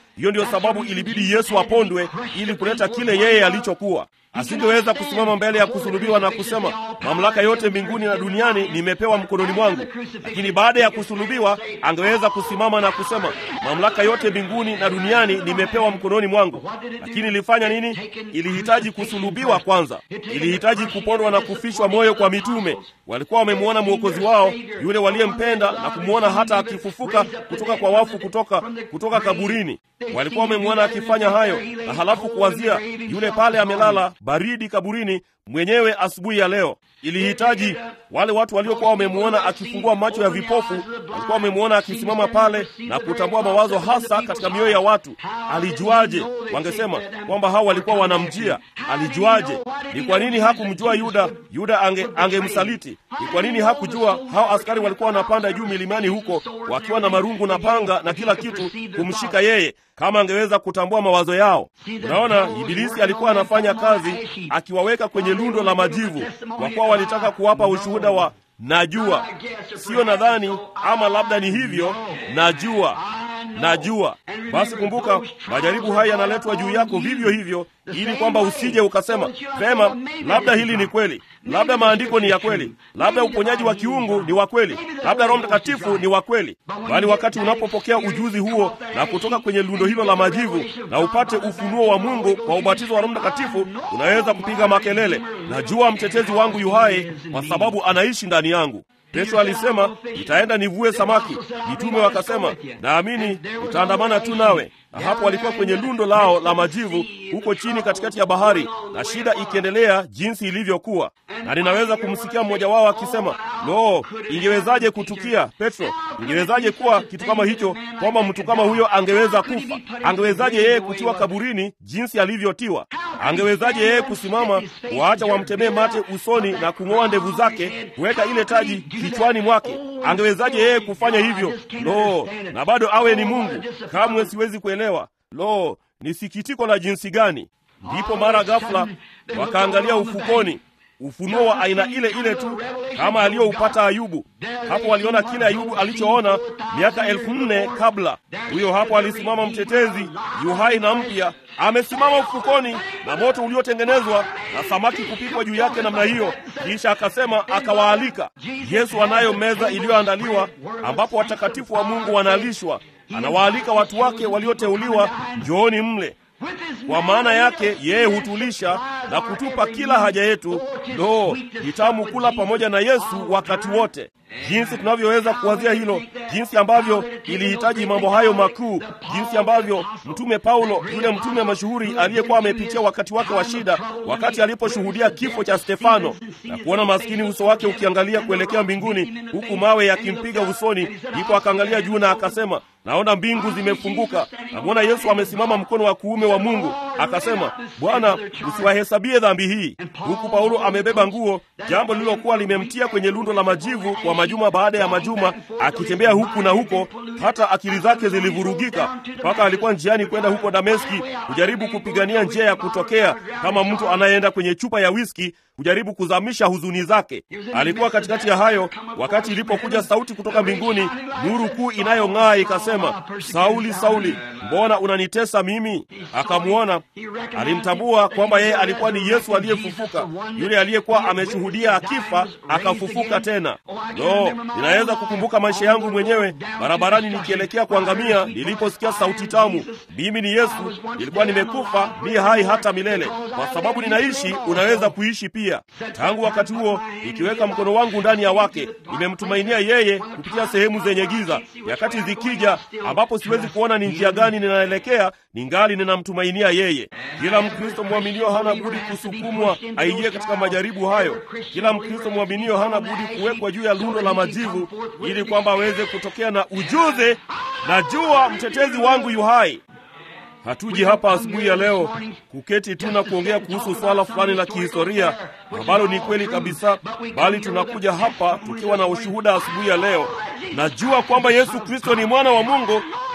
Hiyo ndiyo sababu ilibidi Yesu apondwe ili kuleta kile yeye alichokuwa. Asingeweza kusimama mbele ya kusulubiwa na kusema mamlaka yote mbinguni na duniani nimepewa mkononi mwangu. Lakini baada ya kusulubiwa angeweza kusimama na kusema mamlaka yote mbinguni na duniani nimepewa mkononi mwangu. Lakini ilifanya nini? Ilihitaji kusulubiwa kwanza, ilihitaji kupondwa na kufishwa moyo kwa mitume. Walikuwa wamemwona mwokozi wao yule waliyempenda na kumwona hata akifufuka kutoka kwa wafu, kutoka kutoka kaburini. Walikuwa wamemwona akifanya hayo, na halafu kuwazia yule pale amelala baridi kaburini mwenyewe asubuhi ya leo. Ilihitaji wale watu waliokuwa wamemwona akifungua macho ya vipofu, walikuwa wamemwona akisimama pale na kutambua mawazo hasa katika mioyo ya watu. Alijuaje? Wangesema kwamba hao walikuwa wanamjia. Alijuaje? Ni kwa nini hakumjua Yuda? Yuda ange angemsaliti. Ni kwa nini hakujua hao askari walikuwa wanapanda juu milimani huko wakiwa na marungu na panga na kila kitu kumshika yeye, kama angeweza kutambua mawazo yao. Unaona, Ibilisi alikuwa anafanya kazi akiwaweka kwenye lundo la majivu, kwa kuwa walitaka kuwapa ushuhuda wa najua, sio nadhani, ama labda ni hivyo, najua najua. Basi kumbuka, majaribu haya yanaletwa juu yako vivyo hivyo, ili kwamba usije ukasema vema, labda hili ni kweli, labda maandiko ni ya kweli, labda uponyaji wa kiungu ni wa kweli, labda Roho Mtakatifu ni wa kweli. Bali wakati unapopokea ujuzi huo na kutoka kwenye lundo hilo la majivu na upate ufunuo wa Mungu kwa ubatizo wa Roho Mtakatifu, unaweza kupiga makelele, najua mtetezi wangu yu hai, kwa sababu anaishi ndani yangu. Petro alisema nitaenda nivue samaki. Mitume wakasema naamini nitaandamana tu nawe. Na hapo walikuwa kwenye lundo lao la majivu huko chini katikati ya bahari, na shida ikiendelea jinsi ilivyokuwa. Na ninaweza kumsikia mmoja wao akisema, lo, ingewezaje kutukia Petro? Ingewezaje kuwa kitu kama hicho, kwamba mtu kama huyo angeweza kufa? Angewezaje yeye kutiwa kaburini jinsi alivyotiwa? Angewezaje yeye kusimama, waacha wamtemee mate usoni na kung'oa ndevu zake, kuweka ile taji kichwani mwake? Angewezaje yeye kufanya hivyo? Lo, na bado awe ni Mungu? Kamwe siwezi kuelewa. Lo, ni sikitiko la jinsi gani! Ndipo mara ghafla wakaangalia ufukoni, ufunuo wa aina ile ile tu kama aliyoupata Ayubu. Hapo waliona kile Ayubu alichoona miaka elfu nne kabla. Huyo hapo alisimama mtetezi, yuhai na mpya, amesimama ufukoni na moto uliotengenezwa na samaki kupikwa juu yake namna hiyo. Kisha akasema, akawaalika. Yesu anayo meza iliyoandaliwa ambapo watakatifu wa Mungu wanalishwa. Anawaalika watu wake walioteuliwa, njooni mle kwa maana yake yeye hutulisha na kutupa kila haja yetu. Lo, ni tamu kula pamoja na Yesu wakati wote. Jinsi tunavyoweza kuwazia hilo, jinsi ambavyo ilihitaji mambo hayo makuu, jinsi ambavyo mtume Paulo, yule mtume mashuhuri aliyekuwa amepitia wakati wake wa shida, wakati aliposhuhudia kifo cha Stefano na kuona maskini uso wake ukiangalia kuelekea mbinguni, huku mawe yakimpiga usoni, ndipo akaangalia juu na akasema, naona mbingu zimefunguka, namwona Yesu amesimama mkono wa kuume wa Mungu. Akasema, Bwana, usiwahesabie dhambi hii. Huku Paulo amebeba nguo, jambo lililokuwa limemtia kwenye lundo la majivu kwa majuma baada ya majuma, akitembea huku na huko, hata akili zake zilivurugika, mpaka alikuwa njiani kwenda huko Dameski kujaribu kupigania njia ya kutokea, kama mtu anayeenda kwenye chupa ya wiski kujaribu kuzamisha huzuni zake. Alikuwa katikati ya hayo wakati ilipokuja sauti kutoka mbinguni, nuru kuu inayong'aa ikasema, Sauli, Sauli, mbona unanitesa mimi? Akamwona, alimtambua kwamba yeye alikuwa ni Yesu aliyefufuka, yule aliyekuwa ameshuhudia akifa akafufuka tena. Lo, ninaweza kukumbuka maisha yangu mwenyewe barabarani nikielekea kuangamia, niliposikia sauti tamu, mimi ni Yesu, nilikuwa nimekufa, ni hai hata milele. Kwa sababu ninaishi, unaweza kuishi pia. Tangu wakati huo nikiweka mkono wangu ndani ya wake, nimemtumainia yeye kupitia sehemu zenye giza. Nyakati zikija ambapo siwezi kuona ni njia gani ninaelekea, ningali ninamtumainia yeye. Kila Mkristo mwaminio hana budi kusukumwa aingie katika majaribu hayo. Kila Mkristo mwaminio hana budi kuwekwa juu ya lundo la majivu, ili kwamba aweze kutokea na ujuzi, najua mtetezi wangu yu hai. Hatuji hapa asubuhi ya leo kuketi tu na kuongea kuhusu swala fulani la kihistoria ambalo ni kweli kabisa, bali tunakuja hapa tukiwa na ushuhuda asubuhi ya leo. Najua kwamba Yesu Kristo ni mwana wa Mungu,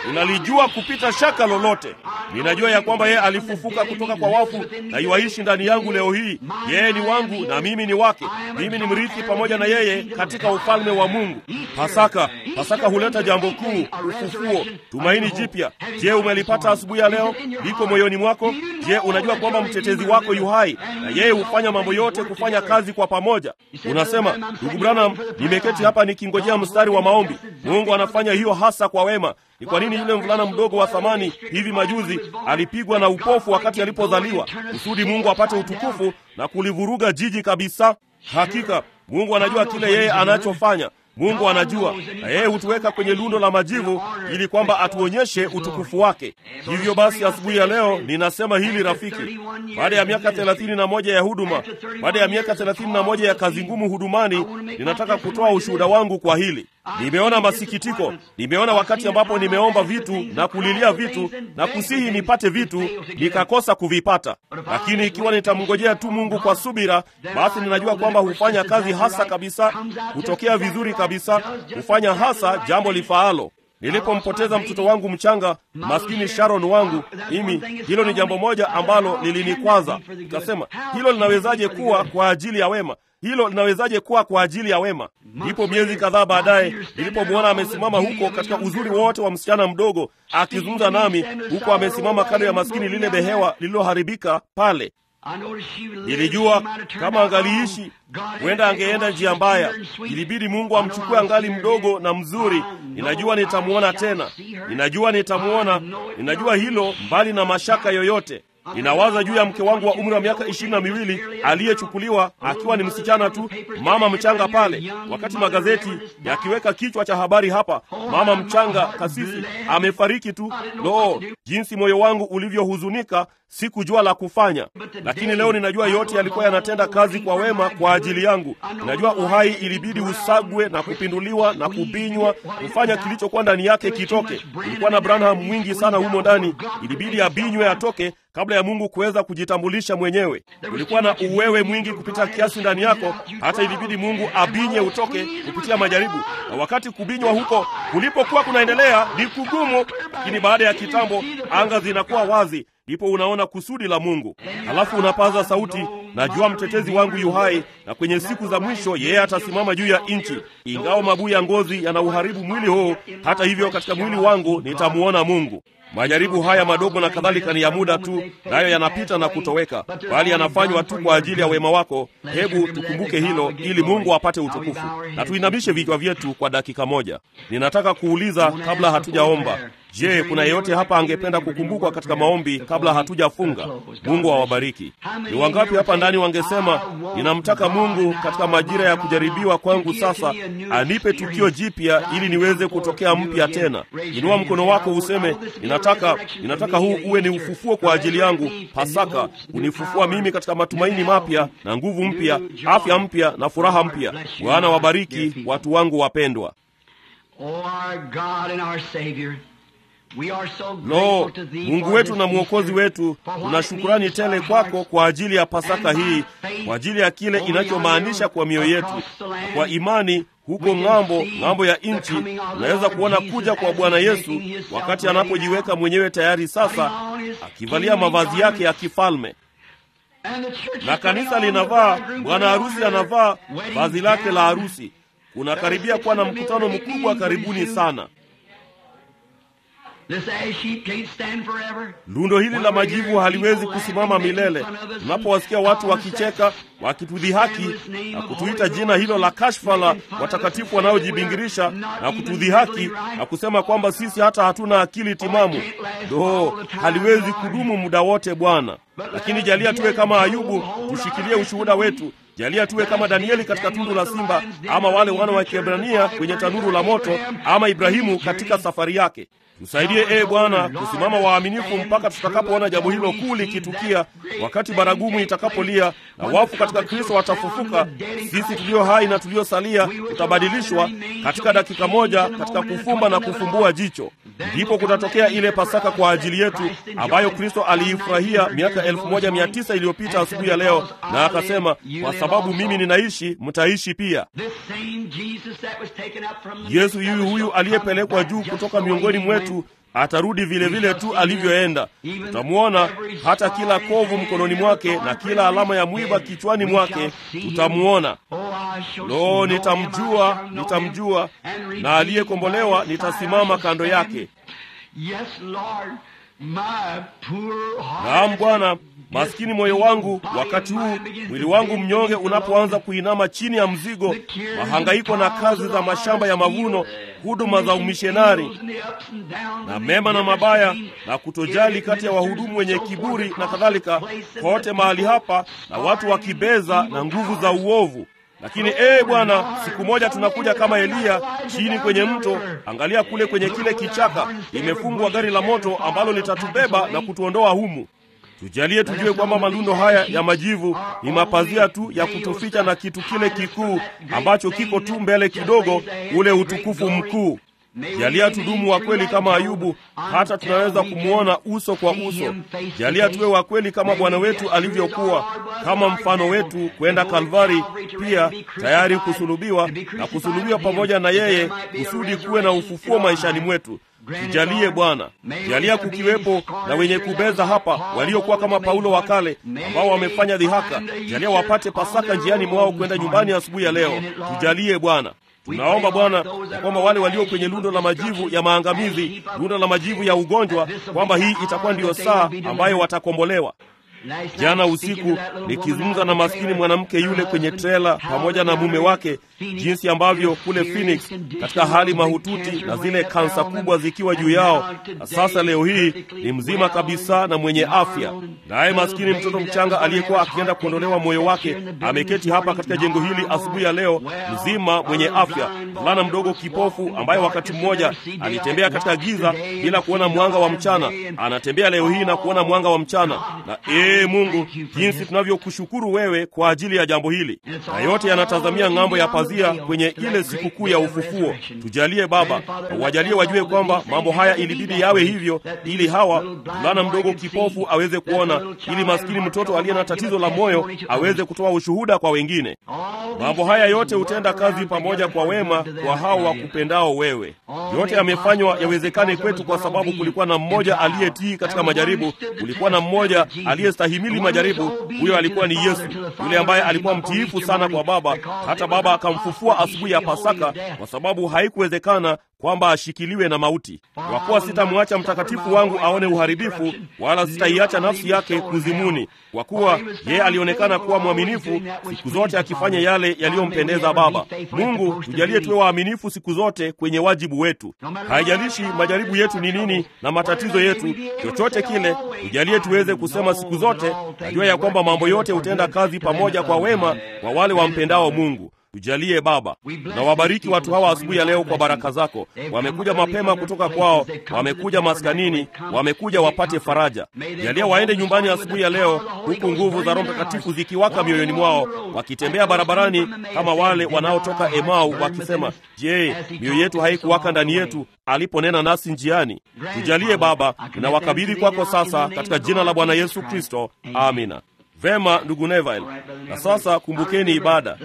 Ninalijua kupita shaka lolote. Ninajua ya kwamba yeye alifufuka kutoka kwa wafu na yuaishi ndani yangu leo hii. Yeye ni wangu na mimi ni wake. Mimi ni mrithi pamoja na yeye katika ufalme wa Mungu. Pasaka, Pasaka huleta jambo kuu, ufufuo, tumaini jipya. Je, umelipata asubuhi ya leo? Liko moyoni mwako? Je, unajua kwamba mtetezi wako yu hai na yeye hufanya mambo yote kufanya kazi kwa pamoja? Unasema, ndugu Branham, nimeketi hapa nikingojea mstari wa maombi. Mungu anafanya hiyo hasa kwa wema. Ni kwa nini yule mvulana mdogo wa thamani hivi majuzi alipigwa na upofu wakati alipozaliwa, kusudi Mungu apate utukufu na kulivuruga jiji kabisa? Hakika Mungu anajua kile yeye anachofanya. Mungu anajua, na yeye hutuweka kwenye lundo la majivu ili kwamba atuonyeshe utukufu wake. Hivyo basi, asubuhi ya leo ninasema hili rafiki, baada ya miaka thelathini na moja ya huduma, baada ya miaka thelathini na moja ya kazi ngumu hudumani, ninataka kutoa ushuhuda wangu kwa hili. Nimeona masikitiko, nimeona wakati ambapo nimeomba vitu na kulilia vitu na kusihi nipate vitu nikakosa kuvipata. Lakini ikiwa nitamngojea tu Mungu kwa subira, basi ninajua kwamba hufanya kazi hasa kabisa, hutokea vizuri kabisa, hufanya hasa jambo lifaalo. Nilipompoteza mtoto wangu mchanga maskini Sharon wangu, mimi hilo ni jambo moja ambalo lilinikwaza. Nikasema, hilo linawezaje kuwa kwa ajili ya wema? Hilo linawezaje kuwa kwa ajili ya wema? Ndipo miezi kadhaa baadaye nilipomwona amesimama huko katika uzuri wote wa msichana mdogo akizungumza nami, huko amesimama kando ya maskini lile behewa lililoharibika pale. Nilijua kama angaliishi huenda angeenda njia mbaya. Ilibidi Mungu amchukue angali mdogo na mzuri. Ninajua nitamwona tena, ninajua nitamwona, ninajua hilo mbali na mashaka yoyote. Ninawaza juu ya mke wangu wa umri wa miaka ishirini na miwili aliyechukuliwa akiwa ni msichana tu, mama mchanga pale, wakati magazeti yakiweka kichwa cha habari hapa, mama mchanga kasisi amefariki tu. Lo, jinsi moyo wangu ulivyohuzunika! Sikujua la kufanya, lakini leo ninajua yote yalikuwa yanatenda kazi kwa wema kwa ajili yangu. Ninajua uhai ilibidi usagwe na kupinduliwa na kubinywa kufanya kilichokuwa ndani yake kitoke. Kulikuwa na Branham mwingi sana humo ndani, ilibidi abinywe atoke kabla ya Mungu kuweza kujitambulisha mwenyewe. Kulikuwa na uwewe mwingi kupita kiasi ndani yako, hata ilibidi Mungu abinye utoke kupitia majaribu. Na wakati kubinywa huko kulipokuwa kunaendelea ni kugumu, lakini baada ya kitambo anga zinakuwa wazi, ndipo unaona kusudi la Mungu. Halafu unapaza sauti, najua mtetezi wangu yu hai, na kwenye siku za mwisho yeye atasimama juu ya nchi. Ingawa mabuu ya ngozi yanauharibu mwili huu, hata hivyo katika mwili wangu nitamuona Mungu. Majaribu haya madogo na kadhalika ni ya muda tu, nayo yanapita na kutoweka, bali yanafanywa tu kwa ajili ya wema wako. Hebu tukumbuke hilo, ili Mungu apate utukufu. Na tuinamishe vichwa vyetu kwa dakika moja. Ninataka kuuliza kabla hatujaomba, je, kuna yeyote hapa angependa kukumbukwa katika maombi kabla hatujafunga? Mungu awabariki. Ni wangapi hapa ndani wangesema, ninamtaka Mungu katika majira ya kujaribiwa kwangu sasa anipe tukio jipya ili niweze kutokea mpya tena? Inua mkono wako useme, ninataka ninataka huu uwe ni ufufuo kwa ajili yangu. Pasaka unifufua mimi katika matumaini mapya na nguvu mpya, afya mpya na furaha mpya. Bwana wabariki watu wangu wapendwa. Lo, Mungu wetu na Mwokozi wetu, tuna shukurani tele kwako kwa ajili ya Pasaka hii, kwa ajili ya kile inachomaanisha kwa mioyo yetu. Kwa imani huko ng'ambo, ng'ambo ya nchi, unaweza kuona kuja kwa Bwana Yesu wakati anapojiweka mwenyewe tayari sasa, akivalia mavazi yake ya kifalme na kanisa linavaa, bwana harusi anavaa vazi lake la harusi. Kunakaribia kuwa na mkutano mkubwa karibuni sana. Lundo hili la majivu haliwezi kusimama milele. Tunapowasikia watu wakicheka, wakitudhihaki na kutuita jina hilo la kashfa la watakatifu wanaojibingirisha na kutudhihaki na kusema kwamba sisi hata hatuna akili timamu, do haliwezi kudumu muda wote Bwana. Lakini jalia tuwe kama Ayubu, tushikilie ushuhuda wetu. Jalia tuwe kama Danieli katika tundu la simba, ama wale wana wa Kiebrania kwenye tanuru la moto, ama Ibrahimu katika safari yake. Tusaidie ee Bwana kusimama waaminifu mpaka tutakapoona jambo hilo kuu likitukia, wakati baragumu itakapolia na wafu katika Kristo watafufuka. Sisi tulio hai na tuliosalia tutabadilishwa katika dakika moja, katika kufumba na kufumbua jicho. Ndipo kutatokea ile Pasaka kwa ajili yetu ambayo Kristo aliifurahia miaka elfu moja mia tisa iliyopita asubuhi ya leo, na akasema, kwa sababu mimi ninaishi, mtaishi pia. Yesu yuyu huyu aliyepelekwa juu kutoka miongoni mwetu atarudi vile vile tu alivyoenda. Tutamwona hata kila kovu mkononi mwake na kila alama ya mwiba kichwani mwake, tutamwona. Lo, nitamjua, nitamjua, na aliyekombolewa nitasimama kando yake. Naam Bwana, maskini moyo wangu, wakati huu mwili wangu mnyonge unapoanza kuinama chini ya mzigo, mahangaiko na kazi za mashamba ya mavuno, huduma za umishenari na mema na mabaya na kutojali kati ya wahudumu wenye kiburi na kadhalika, kote mahali hapa na watu wakibeza na nguvu za uovu. Lakini ee Bwana, siku moja tunakuja kama Eliya chini kwenye mto. Angalia kule kwenye kile kichaka, imefungwa gari la moto ambalo litatubeba na kutuondoa humu. Tujalie tujue kwamba malundo haya ya majivu ni mapazia tu ya kutuficha na kitu kile kikuu ambacho kiko tu mbele kidogo, ule utukufu mkuu. Jalia tudumu wa kweli kama Ayubu, hata tunaweza kumwona uso kwa uso. Jalia tuwe wa kweli kama Bwana wetu alivyokuwa, kama mfano wetu, kwenda Kalvari, pia tayari kusulubiwa na kusulubiwa pamoja na yeye, kusudi kuwe na ufufuo maishani mwetu. Tujalie Bwana, jalia kukiwepo na wenye kubeza hapa waliokuwa kama Paulo wa kale ambao wamefanya dhihaka. Jalia wapate Pasaka njiani mwao kwenda nyumbani asubuhi ya leo. Tujalie Bwana. Tunaomba Bwana ya kwamba wale walio kwenye lundo la majivu ya maangamizi, lundo la majivu ya ugonjwa, kwamba hii itakuwa ndiyo saa ambayo watakombolewa. Jana usiku nikizungumza na maskini mwanamke yule kwenye trela pamoja na mume wake, jinsi ambavyo kule Phoenix katika hali mahututi na zile kansa kubwa zikiwa juu yao, na sasa leo hii ni mzima kabisa na mwenye afya. Naye maskini mtoto mchanga aliyekuwa akienda kuondolewa moyo wake ameketi hapa katika jengo hili asubuhi ya leo, mzima mwenye afya. Mvulana mdogo kipofu ambaye wakati mmoja alitembea katika giza bila kuona mwanga wa mchana, anatembea leo hii na kuona mwanga wa mchana na Ee Mungu, jinsi tunavyokushukuru wewe kwa ajili ya jambo hili, na yote yanatazamia ng'ambo ya pazia kwenye ile sikukuu ya ufufuo. Tujalie Baba, wajalie wajue kwamba mambo haya ilibidi yawe hivyo, ili hawa mvulana mdogo kipofu aweze kuona, ili maskini mtoto aliye na tatizo la moyo aweze kutoa ushuhuda kwa wengine. Mambo haya yote hutenda kazi pamoja kwa wema kwa hao wakupendao wewe. Yote yamefanywa yawezekane kwetu kwa sababu kulikuwa na mmoja aliyetii katika majaribu, kulikuwa na mmoja aliyestahimili majaribu. Huyo alikuwa ni Yesu, yule ambaye alikuwa mtiifu sana kwa Baba, hata Baba akamfufua asubuhi ya Pasaka, kwa sababu haikuwezekana kwamba ashikiliwe na mauti. Kwa kuwa sitamwacha mtakatifu wangu aone uharibifu, wala sitaiacha nafsi yake kuzimuni. Kwa kuwa yeye alionekana kuwa mwaminifu siku zote, akifanya yale yaliyompendeza Baba. Mungu, tujalie tuwe waaminifu siku zote kwenye wajibu wetu. Haijalishi majaribu yetu ni nini na matatizo yetu, chochote kile, tujalie tuweze kusema siku zote, najua ya kwamba mambo yote hutenda kazi pamoja kwa wema kwa wale wampendao Mungu. Tujalie Baba, na wabariki watu hawa asubuhi ya leo kwa baraka zako. Wamekuja mapema kutoka kwao, wamekuja maskanini, wamekuja wapate faraja. Jalia waende nyumbani asubuhi ya leo, huku nguvu za Roho Mtakatifu zikiwaka mioyoni mwao, wakitembea barabarani kama wale wanaotoka Emau wakisema, je, mioyo yetu haikuwaka ndani yetu aliponena nasi njiani? Tujalie Baba, ninawakabidhi kwako sasa, katika jina la Bwana Yesu Kristo, amina. Vema, ndugu Neville, na sasa kumbukeni ibada.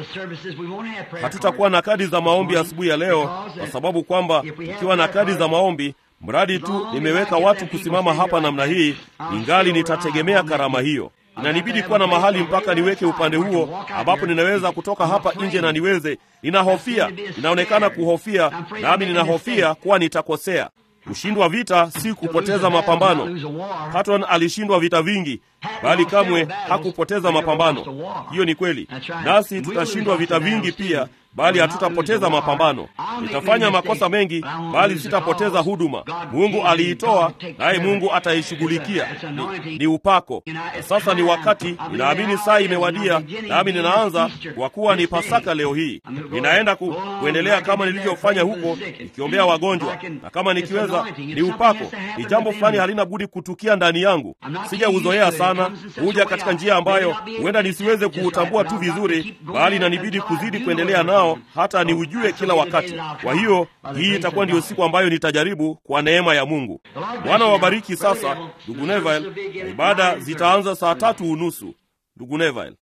Hatutakuwa na kadi za maombi asubuhi ya leo, kwa sababu kwamba tukiwa na kadi za maombi, mradi tu nimeweka watu kusimama hapa namna hii, ingali nitategemea karama hiyo. Inanibidi kuwa na mahali mpaka niweke upande huo ambapo ninaweza kutoka hapa nje na niweze. Ninahofia, inaonekana kuhofia, nami ninahofia kuwa nitakosea. Kushindwa vita si kupoteza mapambano. Patton alishindwa vita vingi, bali kamwe hakupoteza mapambano. Hiyo ni kweli, nasi tutashindwa vita vingi pia, bali hatutapoteza mapambano. Nitafanya makosa mengi, bali sitapoteza huduma. Mungu aliitoa, naye Mungu ataishughulikia. Ni, ni upako. Na sasa ni wakati, ninaamini saa imewadia, nami ninaanza kwa kuwa ni Pasaka leo hii. Ninaenda ku, kuendelea kama nilivyofanya huko, nikiombea wagonjwa, na kama nikiweza, ni upako. Ni jambo fulani halina budi kutukia ndani yangu. Sijauzoea sana, huja katika njia ambayo huenda nisiweze kuutambua tu vizuri, bali inanibidi kuzidi kuendelea nao hata niujue kila wakati. Kwa hiyo hii itakuwa ndiyo siku ambayo nitajaribu kwa neema ya Mungu. Bwana wabariki. Sasa ndugu Neville, na ibada zitaanza saa tatu unusu. Ndugu Neville.